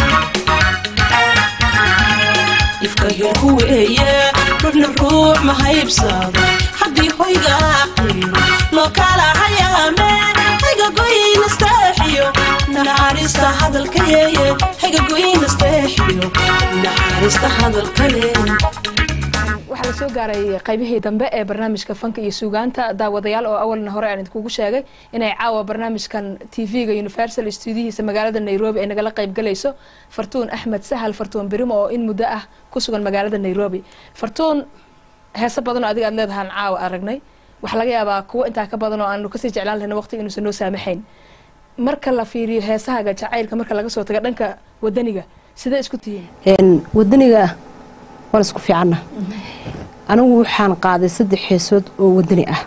ifka hilku weeye rubna ruux ma haybsado haddii hoygaa qiiro loo kala hayaame hayga goyinasteexiyo naxaarista hadalkaleeye hayga goyinasteexiyo naxaarista hadalkaleeye waxaa la soo gaaray qaybihii dambe ee barnaamijka fanka iyo suugaanta daawadayaal oo awalna hore aan idinkugu sheegay inay caawa barnaamijkan tv-ga universal stuudiyihiisa magaalada nairobi ay nagala qaybgalayso fartuun axmed sahal fartuun birimo oo in muddo ah ku sugan magaalada nairobi fartuun heeso badan oo adiga aad leedahaan caawa aragnay waxaa laga yaabaa kuwo intaa ka badan oo aanu kasii jeclaan lahayna waqtiga inuusan noo saamaxayn marka la fiiriyo heesahaga jacaylka marka laga soo tago dhanka wadaniga sidee isku tihiin wadaniga waan isku fiicanna anigu waxaan qaaday saddex heesood oo wadani ah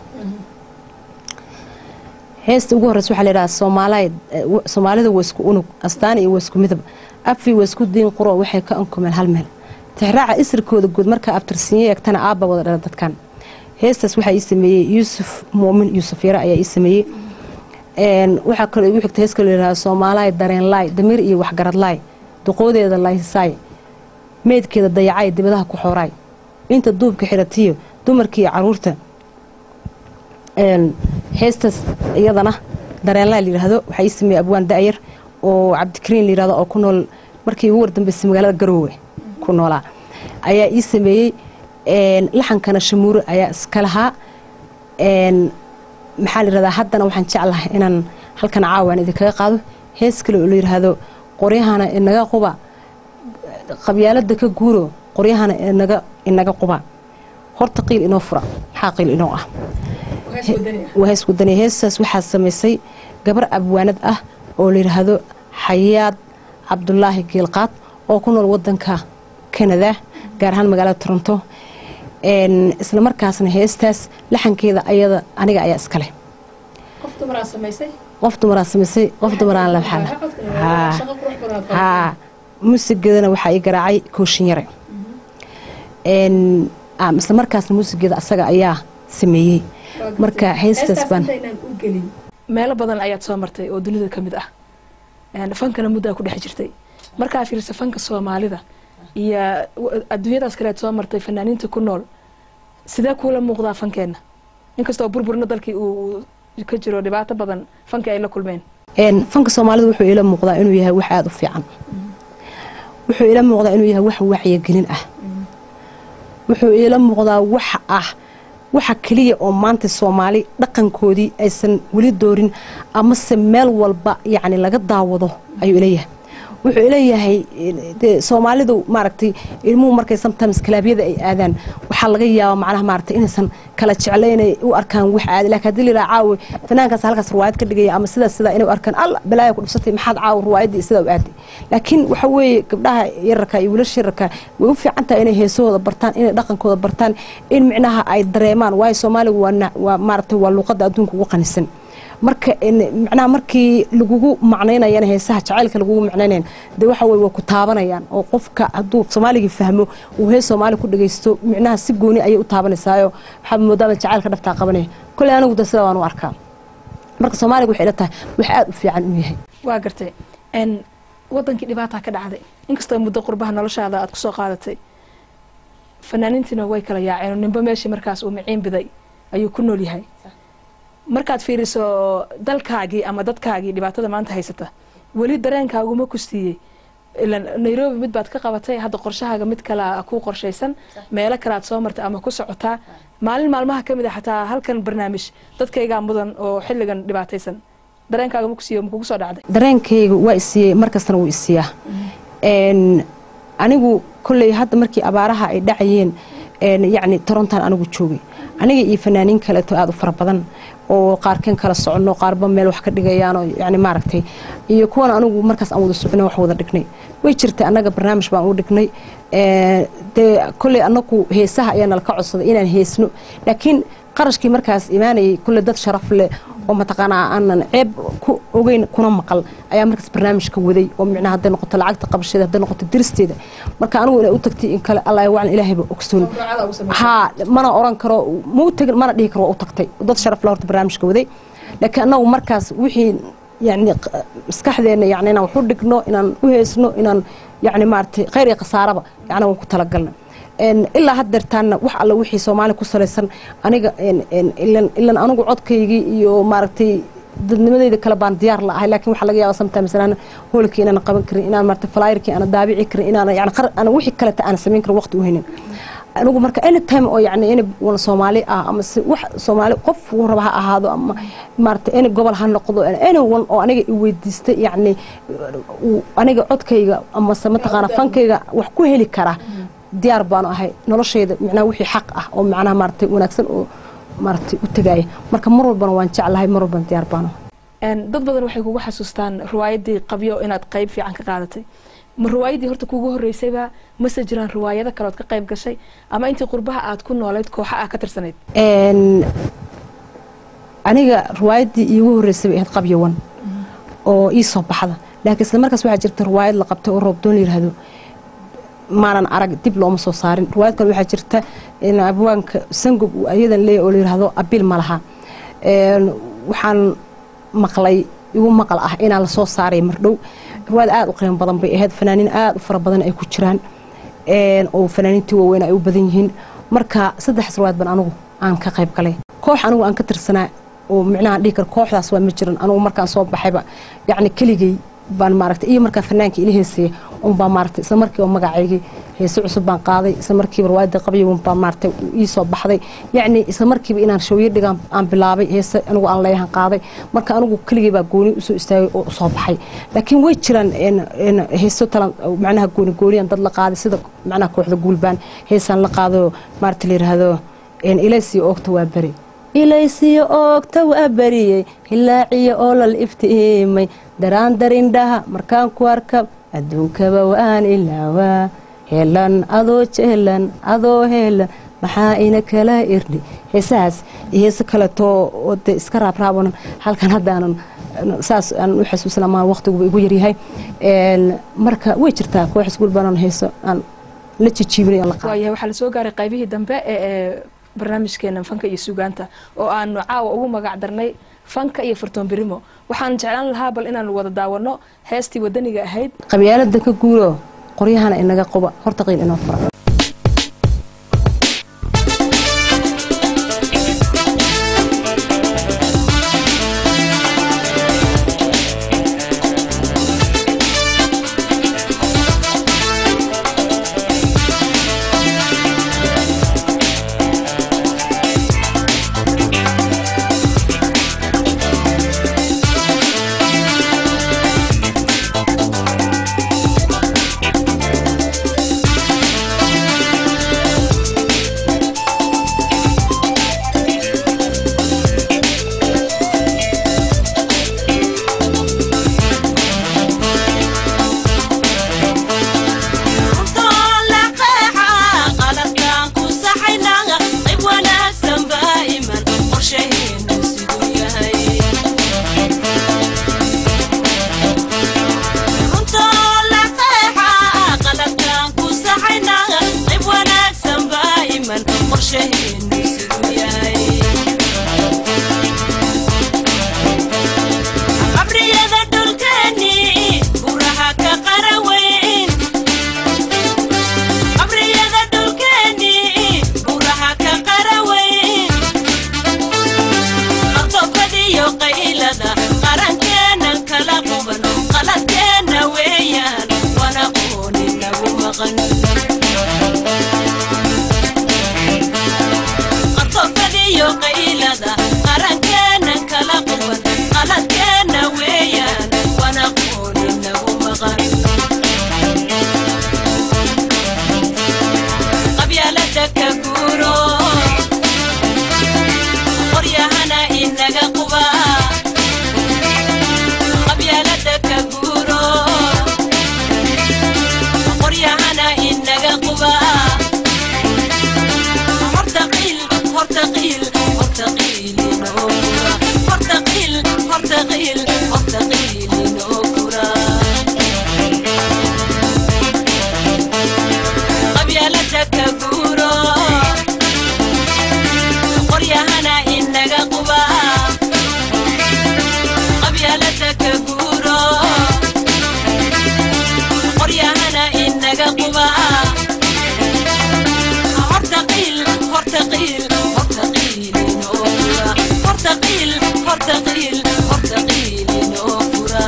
heesta ugu horeysa waxaa layidhaha soomaalid soomaalida waa isku unug astaani iyo waa isku midab afi waa isku diin quro waxay ka ankumeen hal meel tixraaca isirkooda guud markaa abtirsiinyo eegtana aabba wada dhala dadkan heestaas waxaa ii sameeyey yuusuf muumin yuusuf yare ayaa ii sameeyey waxaa kaloo igu xigta hees kaloo layidhaha soomaalaay dareen laay damiir iyo waxgarad laay duqoodeeda laysaay meydkeeda dayacay dibadaha ku xooraay inta duubka xiratiyo dumarkii iyo caruurta heestaas iyadana dareenlaa layidhaahdo waxaa ii sameeyey abwaan da'yar oo cabdikariin layidhahdo oo ku nool markii ugu wardambeysay magaalada garoowe ku noolaa ayaa ii sameeyey laxankana shamuure ayaa iska lahaa maxaa layidhahdaa haddana waxaan jeclahay inaan halkan caawaan idinkaga qaado hees kale oo layidhaahdo qoryahana inaga quba qabyaalada ka guuro qoryahana inaga inaga quba horta qiil inoo fura maxaa qiil inoo ah waa hees wadani heestaas waxaa samaysay gabar abwaanad ah oo layidhaahdo xayaad cabdulaahi geelqaad oo ku nool wadanka kanada gaar ahaan magaalada toronto isla markaasna heestaas laxankeeda ayada aniga ayaa iska leh qof dumaraa samaysay qof dumaraan labaxana haa muusigeedana waxaa ii garaacay kooshin yare isla markaasna muusigeeda asaga ayaa sameeyey marka heestaas baan meelo badan ayaad soo martay oo dunida ka mid ah fankana muddaa ku dhex jirtay markaa fiirsa fanka soomaalida iyo adduunyadaas kaleed soo martay fanaaniinta ku nool sidee kuula muuqdaa fankeenna inkastoo burburna dalkii uu ka jiro dhibaato badan fankii ay la kulmeen fanka soomaalida wuxuu ila muuqdaa inuu yahay wax aada u fiican wuxuu ila muuqdaa inuu yahay wax wacyigelin ah wuxuu ila muuqdaa wax ah waxa keliya oo maanta soomaali dhaqankoodii aysan weli doorin amase meel walba yacni laga daawado ayuu ileeyahay wuxuu ileeyahay dee soomaalidu maaragtay ilmuhu markay sometimes kalaabyada ay aadaan waxaa laga yaabaa macnaha maaragtay inaysan kala jeclaynay u arkaan wax aadi laakiin haddii la yidhaha caawi fanaankaas halkaas ruwaayad ka dhigaya ama sidaas sidaa inay u arkaan alla balaaya ku dhibsatay maxaad caawi ruwaayaddii sidaa u aaday laakiin waxa weeye gabdhaha yararka iyo wiilasha yararka way u fiican tahay inay heesahooda bartaan inay dhaqankooda bartaan in micnaha ay dareemaan waayo soomaaligu waa na- waa maaragtay waa luuqadda adduunka ugu qanisan marka in- macnaha markii lagugu macnaynayana heesaha jacaylka lagugu macnaynayan dee waxa weye waa ku taabanayaan oo qofka hadduu soomaaligii fahmo uu hees soomaali ku dhagaysto micnaha si gooni ayay u taabanaysaayo waxaa moodaaba jacaylka dhaftaa qabanaya kolley anigu da sida waan u arkaa marka soomaaliga waxay ila tahay wax aada u fiican u yahay waa gartay n wadankii dhibaataa ka dhacday inkastoo muddo qurbaha noloshaada aad kusoo qaadatay fanaaniintiina way kala yaaceen oo ninba meeshii markaas uu miciin biday ayuu ku nool yahay markaad fiiriso dalkaagii ama dadkaagii dhibaatada maanta haysata weli dareenkaaguma ku siiyey ilan nairobi mid baad ka qabatay hadda qorshahaaga mid kale kuu qorshaysan meelo kale aad soo martay ama ku socotaa maalin maalmaha ka mid a xataa halkan barnaamij dadkaygaa mudan oo xilligan dhibaataysan dareenkaaga ma ku siiyo ma kugu soo dhacday dareenkayga waa isiiyey markastana wuu isiiyaa n anigu kolley hadda markii abaaraha ay dhacayeen n yacni torontan anigu joogay aniga iyo fanaaniin kaleeto aada u fara badan oo qaarkeen kala soconno qaarba meel wax ka dhigayaanoo yani maaragtay iyo kuwan anigu markaas aan wada socno wax wada dhignay way jirtay annaga barnaamij baan u dhignay dee kolley anagu heesaha ayaa nala ka codsaday inaan heesno laakiin qarashkii markaas imaanayay kolley dad sharaf leh oo mataqaanaa aanan ceeb ku ogeyn kuna maqal ayaa markaas barnaamijka waday oo micnaha hadday noqoto lacagta qabasheeda hadday noqoto diristeeda marka anigu inay u tagtay in kale allah wacan ilaahayba ogsoon haa mana oran karo ma u tegin mana dhihi karo waa u tagtay dad sharaf la horta barnaamijka waday laakiin annagu markaas wixii yani maskaxdeena yani inaan wax u dhigno inaan u heesno inaan yani maaragtay khayr iyo khasaaraba yani waan ku talagalna ilaa haddeertaanna wax alla wixii soomaali ku salaysan aniga ilan anigu codkaygii iyo maaragtay dadnimadeyda kale baan diyaar la ahay laakiin waxaa laga yaaba sometimes inaan hoolkii inaan qaban karin inaan maaragtay flyerkii aan daabici karin inaan yani qar aan wixii kaleta aan samayn karin waqti u haynin anigu marka anytime oo yani in wan soomaali ah ama si wax soomaali qof uu raba ha ahaado ama maaragtay any gobol ha noqdo anyone oo aniga i weydiistay yani aniga codkayga amase mataqaana fankayga wax ku heli kara diyaar baanu ahay noloshayda micnaha wixii xaq ah oo macnaha maaragtay wanaagsan oo maaragtay u tagaaya marka mar walbana waan jeclahay mar walbana diyaar baanu dad badan waxay kugu xasuustaan riwaayaddii qabyo inaad qayb fiican ka qaadatay ma riwaayaddii horta kugu horreysayba mase jiraan riwaayado kaleood ka qayb gashay ama intii qurbaha aad ku noolayd kooxa ah ka tirsanayd aniga riwaayaddii iigu horreysay bay ahayd qabyawan oo ii soo baxda laakiin isla markaas waxaa jirta riwaayad la qabtay oo roobdoon la yidhaahdo maanan arag dib looma soo saarin riwaayad kale waxaa jirta abwaanka sangob uu ayadan leeyahy oo la yidhaahdo abil ma laha waxaan maqlay igu maqal ah inaan lasoo saaray mardhow riwaayad aada u qiimo badan bay ahayd fanaaniin aada u fara badan ay ku jiraan oo fanaaniintii waaweyn ay u badan yihiin marka saddexdaas riwaayad ban anigu aan ka qayb galay koox anigu aan ka tirsanaa oo micnaha dhihi karo kooxdaas waa ma jiran anigu markaan soo baxayba yacni keligay baan maaragtay iyo markaa fanaanka ila heesaya unbaa maaragtay isla markiiba magacaygii heese cusub baan qaaday isla markiiba riwaayadda qabyawan baan maaragtay ii soo baxday yacni isla markiiba inaan shawyo dhigaan aan bilaabay heese anigu aan leeyahan qaaday marka anigu keligay baa gooni usoo istaagay oo usoo baxay laakiin way jiraan heeso talan macnaha gooni gooniyan dad la qaaday sida macnaha kooxda guulbaan heesaan la qaado maaragta la yidhaahdo ilaysiyo oogta waa beri ilaysiyo oogta waa beriyey hilaaciyo oolal iftiimay daraan darindhaha markaan ku arka adduunkaba waan ilaawaa heelan adoo jeelan adoo heelan maxaa ina kala irdhi heesahaas iyo heese kaleetoo oo dee iska raabraabanan halkan haddaanan saas aan u xasuusan amaan waqtiguba igu yaryahay marka way jirtaa kooxis gulbanan heeso aan la jijiibinay la qaado waayahay waxaa lasoo gaaray qaybihii dambe ee barnaamijkeena fanka iyo sugaanta oo aanu caawa ugu magac darnay fanka iyo fartoon birimo waxaan jeclaan lahaa bal inaanu wada daawano heestii wadaniga ahayd qabyaalada ka guuro qoryahana inaga qoba horta qiil inoo fura qorshaheenu siduu yahay qabriyada dhulkeeni buraha ka qaraweyn qabriyada dhulkeeni buraha ka qaraweyn qartofadiyo qaylada qarankeenan kala quban qaladkeena weeyaan wana qooni nagu maqan qartofadiyo qaylada qarankeenan kala quban qaladkeena weeyaan wana qooni nagu maqan qabyaalada ka guuro qoryahana inaga quba qabyaalada ka guuro qoryahana inaga quba horta qiil horta qiil horta qiil inoo kura horta qiil horta qiil horta qiil inoo kura qabyaalada ka guuro qoryahana inaga quba qabyaalada ka guuro qoryahana inaga quba horta qiil horta qiil horta qiil inoo fura horta qiil horta qiil horta qiil inoo fura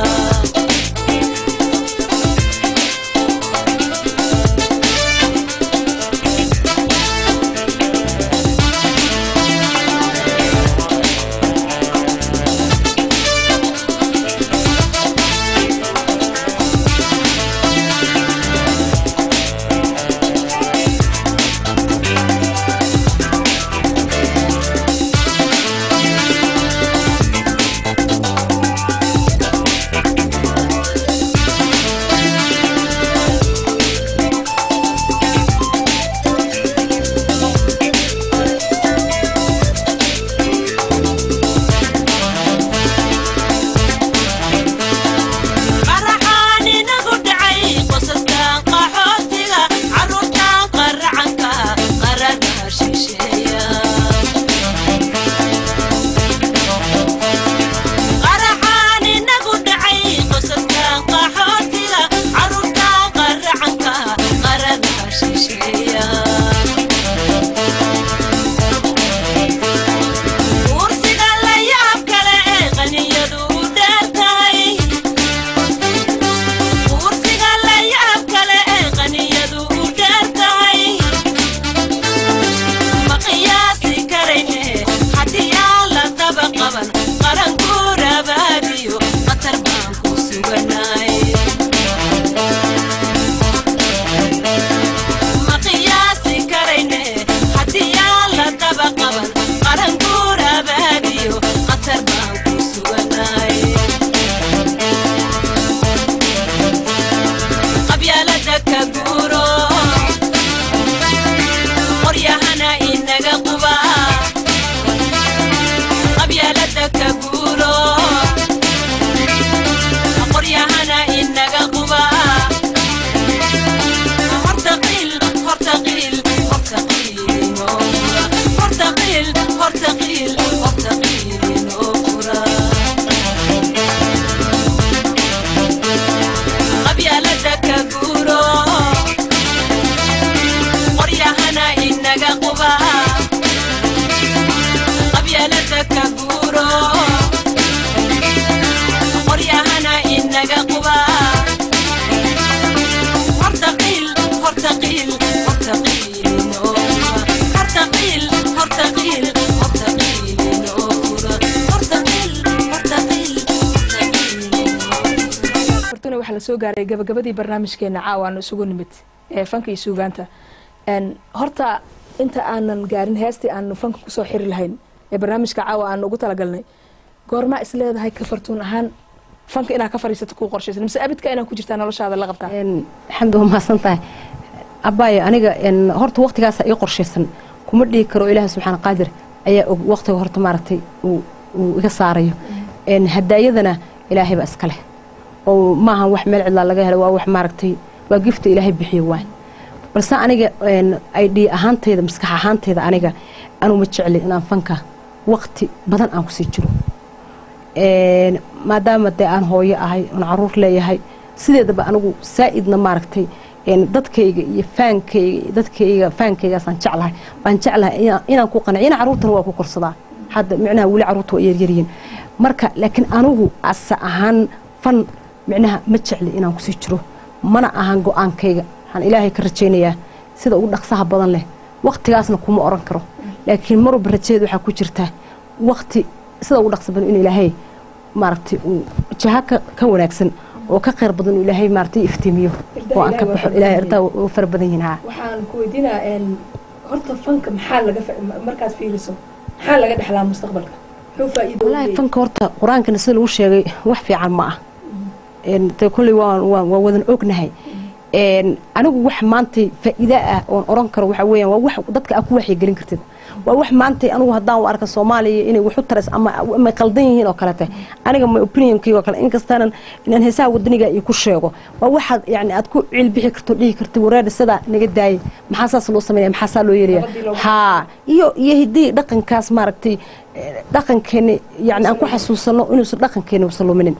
qaraxaan inagu dhacay qosaskan qaxootiga carruurtan qaracanka qaradaha shisheeya qaraxaan inagu dhacay qosaskan qaxootiga carruurtan qaracanka qaradaha shisheeya kursiga la yaab kale ee qaniyadu u dheer tahay kursiga la yaab kale ee qaniyadu u dheer tahay ma qiyaasi karayne haddii aan la daba qaban qaranku rabaadiyo khatar baan ku suganay ma qiyaasi karayne haddii aan la daba qaban qaranku rabaadiyo khatar baan ku suganay qabyaalada ka guuro qoryahana inaga quba qabyaalada ka guuro qoryahana inaga quba horta qiil horta qiil horta qiil inoo fura horta qiil horta qiil horta qiil inoo fura qabyaalada ka guuro qoryahana inaga quba qabyaalada ka guuro qoryahana inaga quba horta qiil horta qiil horta qiil inoo fura horta qiil horta qiil horta qiil inoo fura horta qiil horta qiil horta qiil inoo fura fortuna waxaa lasoo gaaray gabagabadii barnaamijkeena caawa aanu isugu nimid ee fanka iyo suugaanta Een, horta inta aanan gaarin heestii aanu fanka kusoo xiri lahayn ee barnaamijka caawa aanu ugu talagalnay goormaa is leedahay ka fartuun ahaan fanka inaad ka fariisato kuu qorshaysan mise abidka inaad ku jirtaa noloshaada la qabtaa Een, xamdi waa mahadsan tahay abaayo aniga een, horta waqtigaasa ii qorshaysan kuma dhihi karo ilaaha subxaana qaadir ayaa og waqtiga horta maaragtay uu uu iga saarayo Een, hadaayadana ilaahay baa iska leh oo maahan wax meel cidlaa laga helo waa wax maaragtay waa gifta ilaahay bixiyo waay balse aniga ay dhii ahaanteyda maskax ahaanteyda aniga anuu ma jecli inaan fanka waqti badan aan kusii jiro maadaama dee aan hooyo ahay oon caruur leeyahay sideedaba anigu saa-idna maaragtay dadkayga iyo faankayga dadkayga faankaygaasaan jeclahay baan jeclahay inaan ku qanac ina caruurtana waa ku korsadaa hadda micnaha weli caruurta waa yaryaryihiin marka laakiin anigu asa ahaan fan micnaha ma jecli inaan kusii jiro mana ahan go-aankayga waxaan ilaahay ka rajaynayaa sida ugu dhaqsaha badan leh waqtigaasna kuma oran karo laakiin marwalba rajadeed waxaa ku jirta waqti sida ugu dhaqsa badan in ilaahay maaragtay uu jaha ka wanaagsan oo ka khayr badan uu ilaahay maaragtay iftiimiyo oo aan ka baxo ilaahay artaa u fara badan yihiin haa waxaan ku weydiinaa horta fanka maxaa laga markaad fiiriso maxaa laga dhexlaa mustaqbalka muxuu faa'iido wallaahi fanka horta qur-aankana sida lagu sheegay wax fiican ma ah dee kolley waa waa wadan ognahay anigu wax maantay faa'iida ah oon oran karo waxa weeyaan waa wax dadka aad ku waxyigelin kartid waa wax maantay anigu haddaan u arka soomaaliya inay wax u taras ama ama qaldan yihiin oo kalete aniga my opinionkayga oo kale inkastaanan inaan heesaha wadaniga iyo ku sheego waa waxaad yani aad ku cilbixi karto dhihi karta wareer sidaa naga daayay maxaa saas loo sameynaya maxaa saa loo yeelaya haa iyo iyo hiddii dhaqankaas maaragtay dhaqankeeni yani aan ku xasuusano inuusan dhaqankeeni usan luminin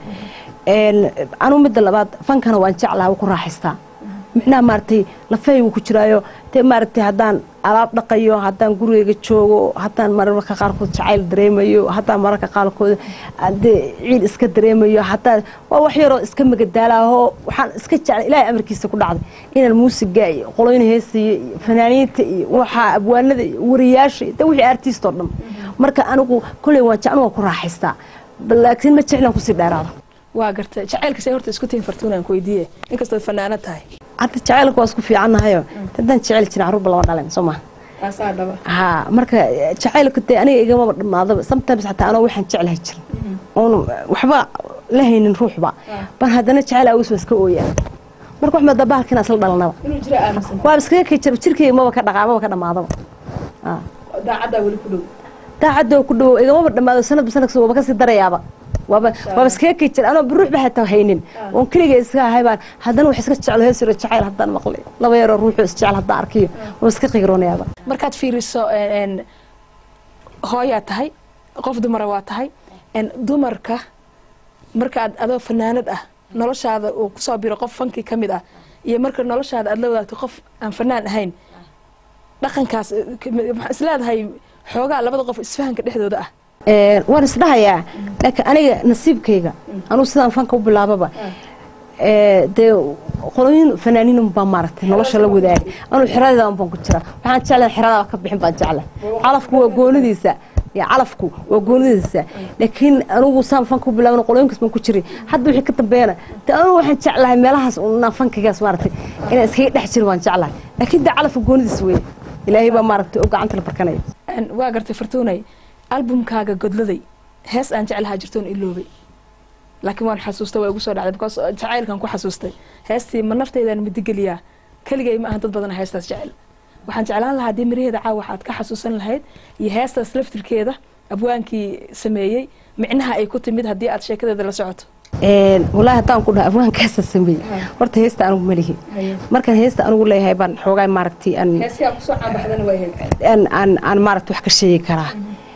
anigu midda labaad fankana waan jeclaha waa ku raaxaystaa micnaha maaragtay lafahaygu ku jiraayo dee maaragtay haddaan alaab dhaqayo haddaan gurigeyga joogo haddaan mararka qaarkood jacayl dareemayo haddaan mararka qaarkood dee ciil iska dareemayo haddaan waa wax yaroo iska magadaalaahoo waxaan iska jeclay ilaahay amarkiisa ku dhacday inaan muusiga iyo qoloyna heesiyo iyo fanaaniinta iyo waxaa abwaanada iyo wariyaasha de wixii artist oo dhan marka anigu kolley waan jeclan waan ku raaxaystaa laakiin ma jeclaan kusii dheeraado waa gartay jacaylkasay horta isku tihin fartuunaan ku weydiiye inkastood fanaanad tahay hadda jacaylka waa isku fiicannahayo haddaan jecel jirin carruurba lama dhalen soo maha aasaa dhaba haa marka jacaylka dee aniga igamaba dhammaadaba sometimes xataa anoo waxaan jeclahay jirin oon waxba la haynin ruuxba ban haddana jacayl awis waa iska ooyaa marka wax maada bahalkiina isla dhalanaba inuu jira aaminsan waa iskaga kay jira jirkayga maba ka dhaqaa maba ka dhammaadaba daacaddaa weli ku dhow daacadda ku dhowo igamaba dhammaado sanadba sanadkas waba kasii darayaaba waaba waaba iskaga kay jira anoo ruuxba xataa haynin oon keliga iska ahay baan haddana wax iska jeclo hees yaro jacayl haddaan maqlay laba yaroo ruuxu isjecel haddaan arkiyo waa iska qigroonayaaba markaad fiiriso hooyaa tahay qof dumara waa tahay dumarka markaad adoo fanaanad ah noloshaada uu kusoo biro qof fankii ka mid ah iyo marka noloshaada aad la wadaagto qof aan fanaan ahayn dhaqankaas isleedahay xoogaa labada qof isfahanka dhexdooda ah waan isdhahayaa laakiin aniga nasiibkayga anugu sidaan fanka u bilaababa dee qoloyin fanaaniin baa maaragtay nolosha la wadaagay anuu xeradeedan baan ku jira waxaan jeclahay xeradaaba ka bixin baan jeclahay calafku waa goonidiisa ya calafku waa goonidiisa laakiin anugu saan fanka u bilaaban qoloyinkaas baan ku jiray hadda wixii ka dambeeyana dee anugu waxaan jeclahay meelahaas unaan fankigaas maaragtay inaan iskaga dhex jiro waan jeclahay laakiin dee calafka goonidiisa weeye ilaahay baa maaragtay oo gacanta la barkanaya waa gartay fartuunay albumkaaga godladay hees aan jeclahaa jirtoon iloobay laakiin waan xasuustay waa igu soo dhacday because jacaylkan ku xasuustay heestii ma nafteydan midigeliyaa keligay ma ahan dad badana heestaas jecel waxaan jeclaan lahaa haddii miraheeda caawa waxaad ka xasuusan lahayd iyo heestaas laftirkeeda abwaankii sameeyey micnaha ay ku timid haddii aad sheekadeeda la socoto wallaahi haddaan ku dhaha abwaankaasa sameeyey horta heesta anigu malihi markaan heesta anigu leeyahay baan xoogaa maaragtay aan heestii aad kusoo caanbaxdana waa ahayd aan aan aan maaragtay wax ka sheegi karaa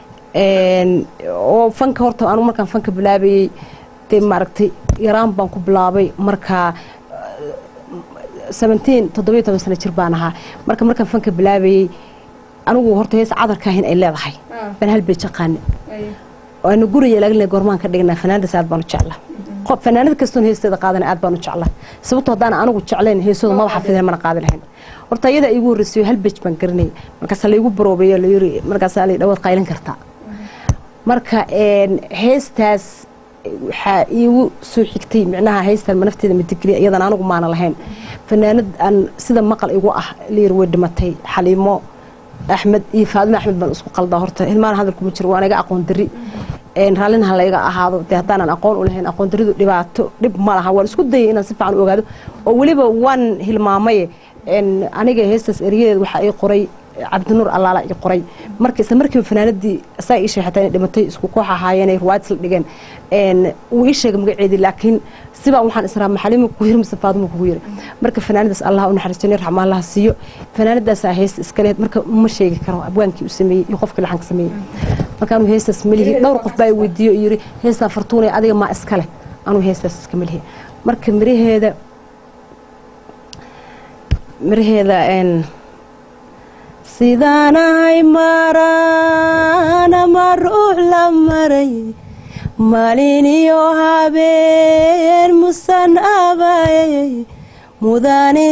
oo fanka horta anigu markaan fanka bilaabayey dee maaragtay yaraan baan ku bilaabay markaa seventeen toddobiyo toban sano jir baan ahaa marka markaan fanka bilaabayey anigu horta hees cadarka ahin ay leedahay baan hal beej aqaani waana guriga laagale goormaan ka dhignaa fanaanadaas aad baan u jeclaa qof fanaanad kastoon heesteeda qaadana aad baan u jeclaa sababtoo haddaan anigu jeclayn heesooda maba xafideen mana qaadi lahayn horta iyada igu horreysayo hal beej baan garanayay markaasaa laygu baroobeeyo layiri markaasaa lay dhawaad qaylin kartaa marka heestaas waxaa iigu soo xigtay micnaha heystan ma nafteeda madigeliya iyadan anigu maana lahayn fanaanad aan sida maqal igu ah layiri way dhimatay xaliimo axmed iyo faadimo axmed baan isku qaldaa horta hilmaan hadalkuma jiro waan iga aqoon dari raallinaha layga ahaado dee haddaanan aqoon u lahayn aqoon daridu dhibaato dhib ma laha waan isku dayay inaan si fiican u ogaado oo weliba waan hilmaamaye aniga heestaas eryadeed waxaa ii qoray cabdinuur allaala i qoray marka isla markiiba fanaanadii saa ii sheegay xataa inay dhimatay isku koox ahaayeen ay ruwaad isla dhigeen een wuu ii sheegay magaceedii laakiin sibaa waxaan israa maxalima kugu yiri mise faaduma kugu yiri marka fanaanadaas allah u naxariistay raxma allah siiyo fanaanadaasaa heesta iskaleed marka ma sheegi karo abwaankii u sameeyey iyo qofkii laxanka sameeyey marka anuu heestaas malihi dhowr qof baa i weydiiyo oo yiri heestaa fartuunay adiga maa iskale anuu heestaas iska malihi marka miraheeda miraheeda een sidaanahay marana ma ruux la maray maalin iyo habeen musan abayay mudani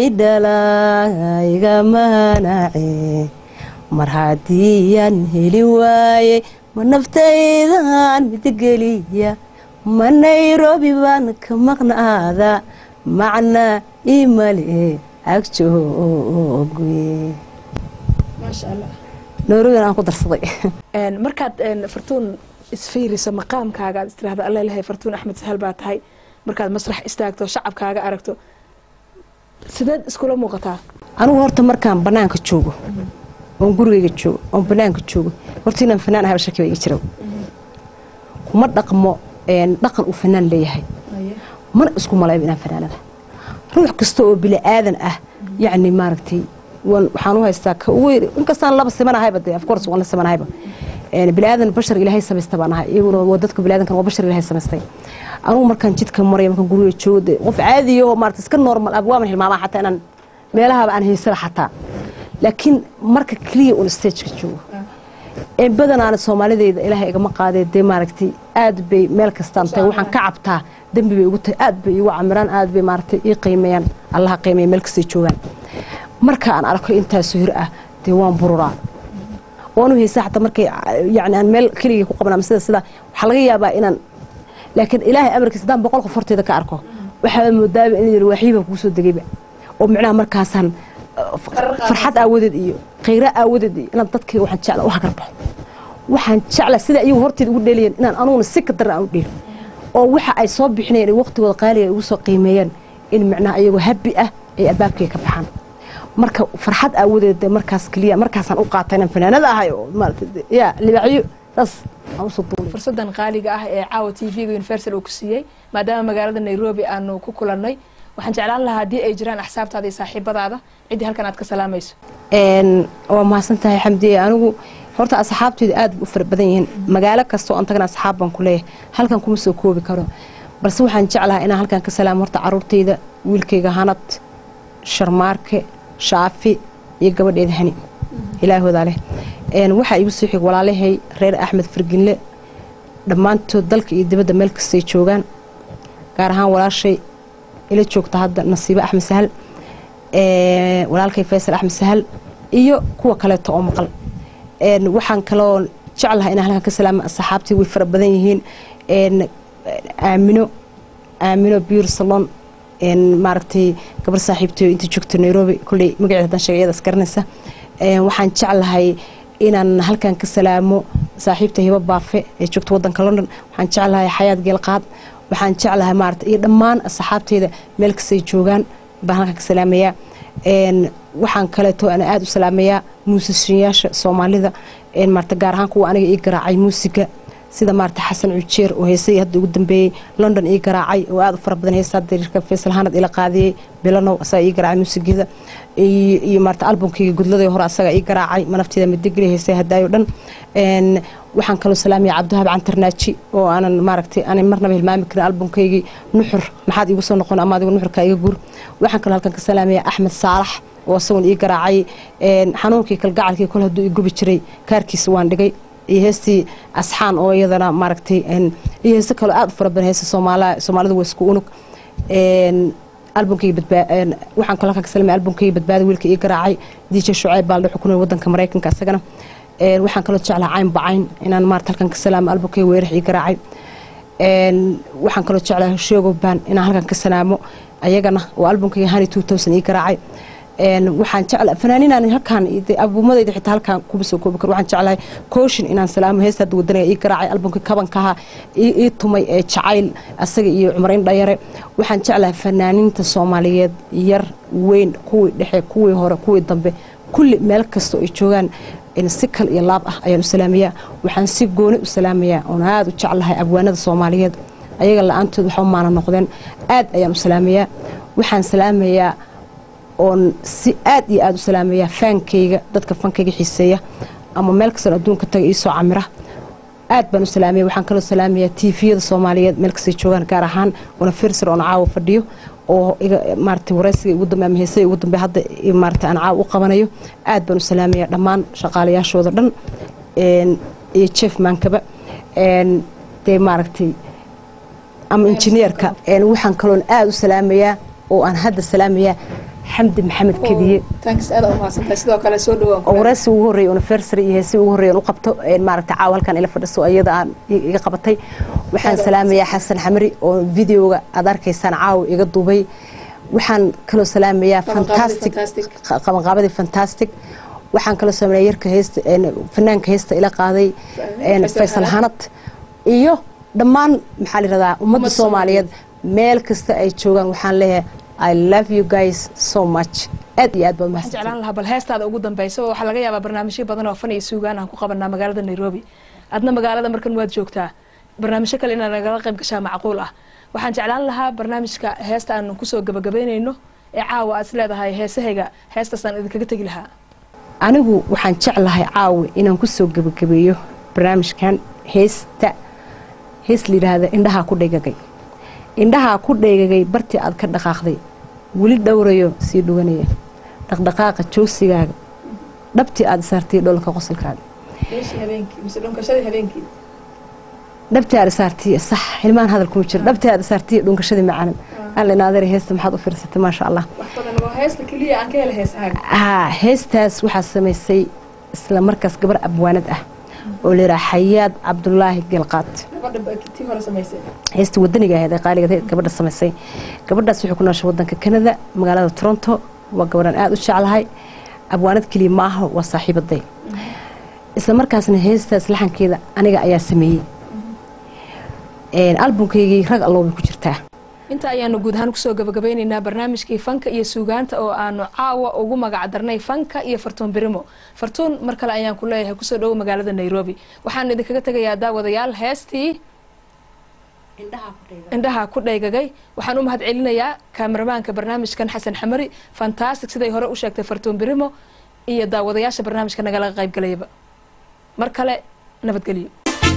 dhalayga manace mar haddiyaan heli waayey ma naftaydan midgeliya ma nairobi baan ka maqnaada macna imale agjooge maasha allah nairobigan aan ku darsaday Een, markaad een, fartuun isfiiriso maqaamkaaga aad istiraahda alla ilahay fartuun axmed sahal baa tahay markaad masrax istaagto shacabkaaga aragto sideed iskula muuqataa anigu horta markaan banaanka joogo oon gurigeyga joogo oon banaanka joogo horta inaan fanaan ahaba shaki baa ii jira kuma dhaqmo een, dhaqan uu fanaan leeyahay mana isku malayba inaan fanaanada ruux kasta oo bini aadan ah yacni maaragtay waan- waxaan u haystaa ka ugu yar inkastaan laba simanahayba dee of course waan la simanahayba Een, bini aadan bashar ilaahay samaysta baan ahay iyaguna waa dadka bini aadankan waa bashar ilaahay samaystay anugu markaan jidka maraya markaan guriga joogo dee qof caadiya oo maarata iska normal ah waaman hilmaamaa xataa inaan meelahaba aan haysana xataa laakiin marka keliya un stageka joogo ee badanaana soomaalideyda ilaahay igama qaadee dee maaragtay aad bay meel kastaan tahay waxaan ka cabtaa dembi bay igu tahay aad bay igu camiraan aad bay maaragtay ii qiimeeyaan allaha qiimeeya meel kastay joogaan marka aan arko intaasoo hir ah dee waan bururaa waanu haysaa xataa markay yani aan meel keligii ku qaban ama sida sida waxaa laga yaabaa inaan laakiin ilaahay amarkiisa haddaan boqol qof horteeda ka arko waxaa moodaaba in yiri waaxyiba kuu soo degayba oo micnaha markaasaan uh, farxad aawadeed iyo khayra aawadeed iyo inaan dadkayga waxaan jecla u hagar baxo waxaan jecla sida iyagu horteeda ugu dheelayan inaan anuguna si ka daran aan u dheelo oo waxa ay soo bixinayaan waqtigooda qaaliga ay ugu soo qiimeeyaan in micnaha iyagoo habi ah ay albaabkayga ka baxaan marka farxad aawadeed dee markaas keliya markaasaan u qaata inaan fanaanada ahay oo maarata ya libaaxyo saas aan usoo duulay fursadan qaaliga ah ee caawa t v-ga universal uu ku siiyey maadaama magaalada nairobi aanu ku kulannay waxaan jeclaan lahaa haddii ay jiraan axsaabtaada iyo saaxiibadaada ciddii halkan aad ka salaamayso een waa mahadsan tahay xamdiye anigu horta asxaabteydu aad bay u fara badan yihiin magaalo kasta oo aan tagana asxaab baan ku leeyahay halkan kuma soo koobi karo balse waxaan jeclahay inaan halkan ka salaamo horta caruurtayda wiilkayga hanad sharmaarke shaafi iyo gabadheeda hani ilaahoodaa leh een waxaa igu soo xig walaalahay reer axmed farginle dhammaantood dalka iyo dibadda meel kastay joogaan gaar ahaan walaashay ila joogta hadda nasiibo axmed sahal ee, walaalkay faysal axmed sahal iyo kuwa kaleeto oo maqal een, waxaan kaloo jeclahay inaan halkan ka salaama asxaabtii way fara badan yihiin een, aamino aamino biur salon een, maaragtay gabar saaxiibtay inta joogta nairobi kolley magaceeda haddaan sheegay iyadaas garanaysa een, waxaan jeclahay inaan halkan ka salaamo saaxiibta hibo baafe ee joogta wadanka london waxaan jeclahay xayaad geelqaad waxaan jeclahay maarata iyo dhammaan asxaabteyda meel kastay joogaan baan halkan ka salaamayaa een waxaan kaleeto ana aada u salaamayaa muusishiyaasha soomaalida een maarata gaar ahaan kuwa aniga ii garaacay muusiga sida maarata xasan cujeer oo heesay hadda ugu dambeeyey london ii garaacay oo aada u fara badan heesa dariirka faysal hanad ila qaadiyey bilanow asaga ii garaacay muusigeeda iyo iyo maarata albumkayga gudladii hore asaga ii garaacay manafteeda midigeli heesay hadaayo dhan een waxaan kaloo salaamaya cabdiwahab cantarnaaji oo aanan maaragtay aanay marnaba hilmaami karin albumkaygii nuxur maxaad iigu soo noqon ama adigu nuxurka iga guur waxaan kaloo halkan ka salaamaya axmed saalax oo isagoon ii garaacay een xanuunkii kalgacalkii kol hadduu i gubi jiray kaarkiisa waan dhigay iyo heestii asxaan oo iyadana maaragtay een iyo heeso kaloo aada u fara badan heesa soomaala soomaalida waa isku unug een albumkayga badbaa een waxaan kaloo halkan ka salaamaya albumkayga badbaada wiilka ii garaacay dj shucayb baa la xukunay wadanka maraykanka isagana een waxaan kaloo jeclaha cayn bacayn inaan maarata halkan ka salaamo albumkayga weerax ii garaacay een waxaan kaloo jeclaha sheego baan inaan halkan ka salaamo ayagana oo albumkayga hani two thousand ii garaacay een waxaan jecla fanaaniinaan halkaan abuumadayda xitaa halkaan kuma soo koobi karo waxaan jeclahay kooshin inaan salaamo heesta hadda wadaniga ii garaacay albumka kabankaha ii ii tumay ee jacayl asaga iyo cumarayn dhayare waxaan jeclahay fanaaniinta soomaaliyeed yar weyn kuwii dhexe kuwii hore kuwii dambe kulli meel kastoo ay joogaan si kal iyo laab ah ayaan u salaamayaa waxaan si gooni u salaamayaa oon aada u jeclahay abwaanada soomaaliyeed ayaga la-aantood waxba maana noqdeen aad ayaan u salaamayaa waxaan salaamayaa oon si aad iyo aada u salaamayaa faankayga dadka fankayga xiiseeya ama meel kastoon adduunka taga iisoo camira aad baan u salaamaya waxaan kaloo salaamayaa tiifiyada soomaaliyeed meel kastay joogaan gaar ahaan una firsar oon caawa fadhiyo oo maarata waraysiga ugu dambe ama heesada ugu dambe hadda maarata aan caawa u qabanayo aad baan u salaamaya dhammaan shaqaalayaashooda dhan iyo jeef maankaba dee maaragtay ama injineerka waxaan kaloon aada u salaamayaa oo aan hadda salaamayaa xamdi maxamed kediye oo waraysi ugu horreeya universary iyo heesi ugu horreeya u qabto maaragta caawa halkan ila fadhiso iyada aan iga qabatay waxaan salaamayaa xasan xamri oo videoga aad arkaysaan caawa iga duubay waxaan kaloo salaamayaa fantastic qabanqaabadii fantastic waxaan kaloo salaamaya yarka heesta fanaanka heesta ila qaaday faysal hanad iyo dhammaan maxaa la yirahdaa ummadda soomaaliyeed meel kasta ay joogaan waxaan leeyahay I love you guys so much aad iyo aad baa waxaan jeclaan lahaa bal heestaada ugu dambeysa waxaa laga yaabaa barnaamijyo badan oo fan iyo suugaan aan ku qabanaa magaalada nairobi adna magaalada markan waad joogtaa barnaamijyo kale inaad nagala qayb gashaa macquul ah waxaan jeclaan lahaa barnaamijka heesta aan kusoo gabagabeynayno ee caawa aad is leedahay heesahayga heestaasaan idinkaga tegi lahaa anigu waxaan jeclahay caawa inaan kusoo gabagabeeyo barnaamijkan heesta hees la yidhaahda indhahaa ku dhegagay indhahaa ku dheegagay bartii aad ka dhaqaaqday weli dhowrayo sii dhuwanaya dhaqdhaqaaqa joogsigaaga dhabtii aad isaartay dholka qosolkaaga dhabtii aad isaartay sax hilmaan hadal kuma jiro dhabtii aad isaartay dhunkashadii macaanan alla inaadeer heesta maxaad u fiirsatay maasha allah haa heestaas waxaa samaysay isla markaas gabar abwaanad ah oo layidhaha xayaad cabdulaahi gelqaad heesta wadaniga ahayd ee qaaligeed gabadha samaysay gabadhaas waxay ku nooshay wadanka kanada magaalada toronto waa gabadhan aada u jeclahay abwaanad keliya ma aha waa saaxiibaday isla markaasna heestaas laxankeeda aniga ayaa sameeyey albumkaygii rag alloobay ku jirtaa inta ayaanu guud ahaan kusoo gabagabeyneynaa barnaamijkii fanka iyo suugaanta oo aanu caawa ugu magac darnay fanka iyo fartuun birimo fartuun mar kale ayaan ku leeyahay kusoo dhowo magaalada nairobi waxaan idinkaga tegayaa daawadayaal heestii indhaha ku dhaygagay waxaan u mahad celinayaa kaameramaanka barnaamijkan xasan xamari fantastic siday hore u sheegtay fartuun birimo iyo daawadayaasha barnaamijka nagala qaybgalayaba mar kale nabadgelyo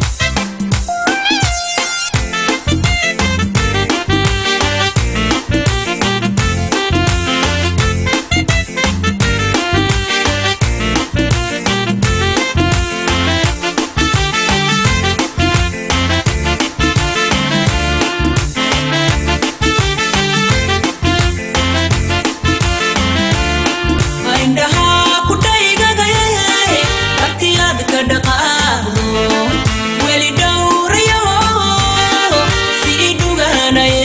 indhahaa ku dhaygagay agtiyaad ka dhaqaaqdo weli dhowrayo sii dhuganaye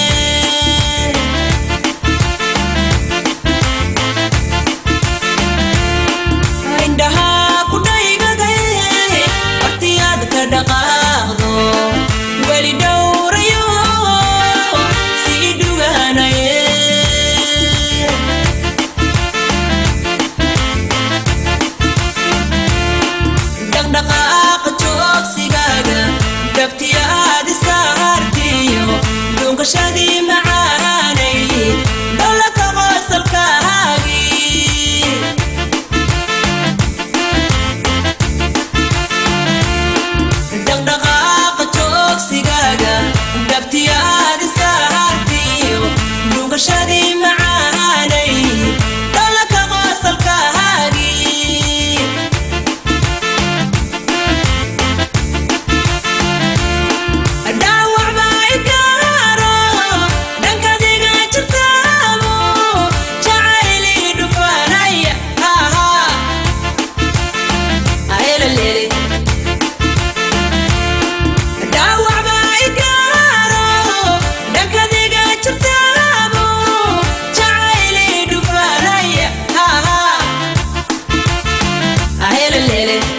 indhahaa ku dhaygagay agtiyaad ka dhaqaaqdo weli dhowrayo sii dhuganaye dhaqdhaqaaqa joogsigaaga dhabtiya aad isaartiyo dhunkashadii macaanay dholaka qosalkaagii dhaqdhaqaaqa joogsigaaga dhabtiya aad isaartiyo dhunkashadii macaanay dholaka qosalkaagii dhaawac baa i gaaro dhankadiga jirtaamo jacaylii dhufanaya ahelaleele dhaawac baa i gaaro dhankadiga jirtaamo jacaylii dhufanaya ahelaleele